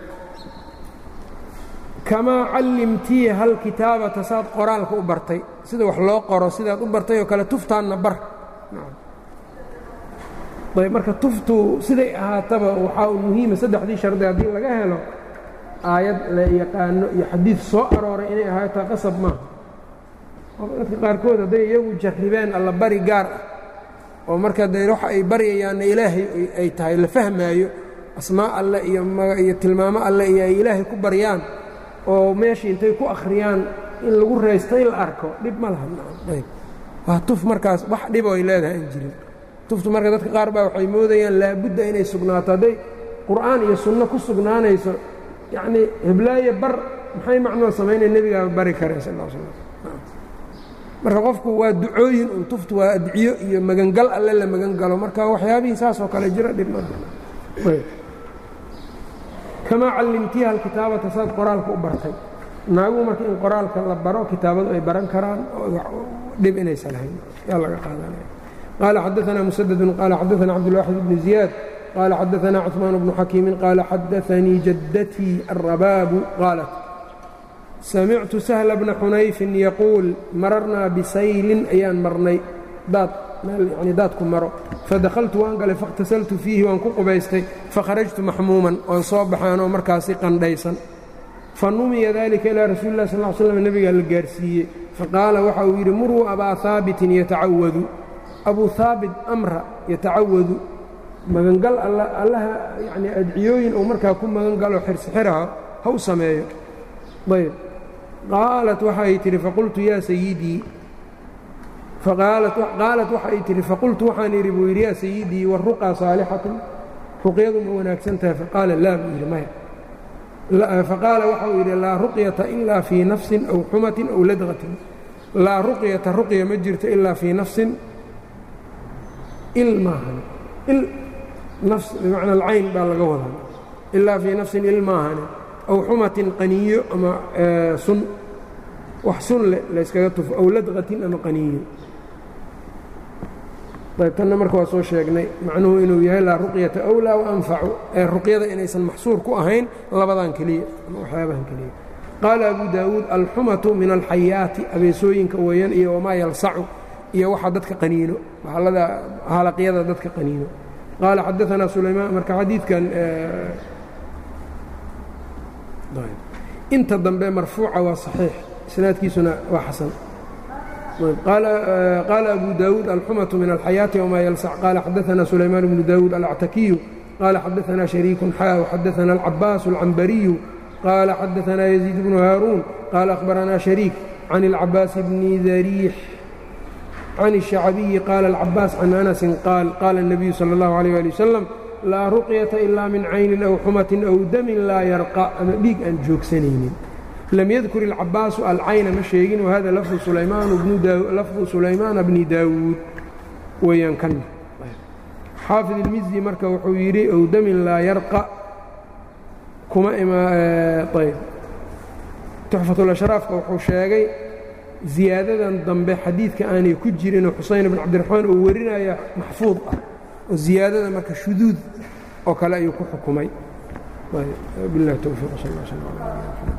kamaa callimtiiha alkitaabata saad qoraalka u bartay sida wax loo qoro sidaad u bartay oo kale tuftaanna bar ayb marka tuftu siday ahaataba waxaa u muhiima saddexdii shardi haddii laga helo aayad la yaqaano iyo xadiid soo arooray inay ahaataa qasab maaha dadka qaarkood hadday iyagu jarribeen alla bari gaar ah oo marka dee waxa ay baryayaanna ilaahay ay tahay la fahmaayo asmaa alle iyo iyo tilmaamo alle iyo ay ilaahay ku baryaan oo meeshii intay ku akhriyaan in lagu raystay la arko dhib ma laha ayb waa tuf markaas wax dhib oo ay leedahay aan jirin tuftu marka dadka qaar baa waxay moodayaan laabudda inay sugnaato hadday qur'aan iyo sunno ku sugnaanayso yacnii heblaaye bar maxay macnoo samaynaya nebigaaba bari kareen sal l slam marka qofku waa ducooyin un tuftu waa adciyo iyo magangal alle la magan galo marka waxyaabihii saas oo kale jira dhib kamaa callimtiiha alkitaabata saad qoraalka u bartay naaguhu marka in qoraalka la baro kitaabadu ay baran karaan dhib inaysan lahayn yaa laga qaadanaya qaala xadaanaa musadadun qaala xadaanaa cabdulwaaxid bni ziyaad qaala xadaanaa cuثmaan bnu xakiimin qaala xadaanii jaddatii alrabaabu qaalat samictu sahla bna xunayfin yaquul mararnaa bisaylin ayaan marnay daad meel yani daadku maro fadakhaltu waan galay faاkhtasaltu fiihi waan ku qubaystay fakharajtu maxmuuman oon soo baxaanoo markaasi qandhaysan fanumiya dalika ilaa rasuuli lah sal l slam nebigaa la gaarsiiyey faqaala waxa uu yidhi muruu abaa haabitin yatacawadu abuu haabit amra yatacawadu magangal allaha yani adciyooyin uu markaa ku magangalo xirsixiraha ha u sameeyo ayb qaalat waxay tidhi faqultu yaa sayidii qaalat waxay tidhi faqultu waxaan idhi buu yidhi yaa sayidii waruqaa saalixatun ruqyadu ma wanaagsan tahay faqaala laa buu yidhi maya faqaala waxa uu yidhi laa ruqyata ilaa fii nafsin aw xumatin aw ladqatin laa ruqyata ruqya ma jirto ilaa fii nafsin il maahan il nafs bimacna alcayn baa laga wadaa ilaa fii nafsin il maahane aw xumatin qaniyo ama sun wax sun leh layskaga tufo aw ladqatin ama qaniyo ayb tanna marka waa soo sheegnay macnuhu inuu yahay laa ruqyata awlaa waanfacu ee ruqyada inaysan maxsuur ku ahayn labadan keliya ama waxyaabahan keliya qaala abu daawuud alxumatu min alxayaati abeesooyinka weeyaan iyo wamaa yalsacu iyo waxa dadka qaniino halada halaqyada dadka qaniino qaala xadaanaa sulaymaan marka xadiidkan inta dambe marfuuca waa صaxiix isnaadkiisuna waa xasan qaala abu daawuud alxumaةu min alxayaaةi wma yalsac qaala xadaثna sulaymaan bnu daawuud alactakiyu qaala xadaثna شhariiku xaa xadaثna alcabaas اlcambariyu qaala xadaثna yaزيid bnu haaruun qaala akhbarana شhariik can اlcabaas bni dariix can الشhacbiyi qaala اlcabaas can anasi qaal qaala الnabiyu salى اllahu عalيه ali wasalam laa ruqyata ilaa min caynin aw xumatin aw damin laa yarqa ama dhiig aan joogsanaynin lam yadkur ilcabaasu alcayna ma sheegin wahada lafdu sulaymaana bni daawuud weeyaan kan xaafid ilmizdi marka wuxuu yidhi ow damin laa yarqa kuma ayb tuxfatulashraafka wuxuu sheegay ziyaadadan dambe xadiidka aanay ku jirinoo xusayn bn cabdiraxmaan uu warinaya maxfuud ah oo ziyaadada marka shuduud oo kale ayuu ku xukumay biاllahi towfiiq sal ا sl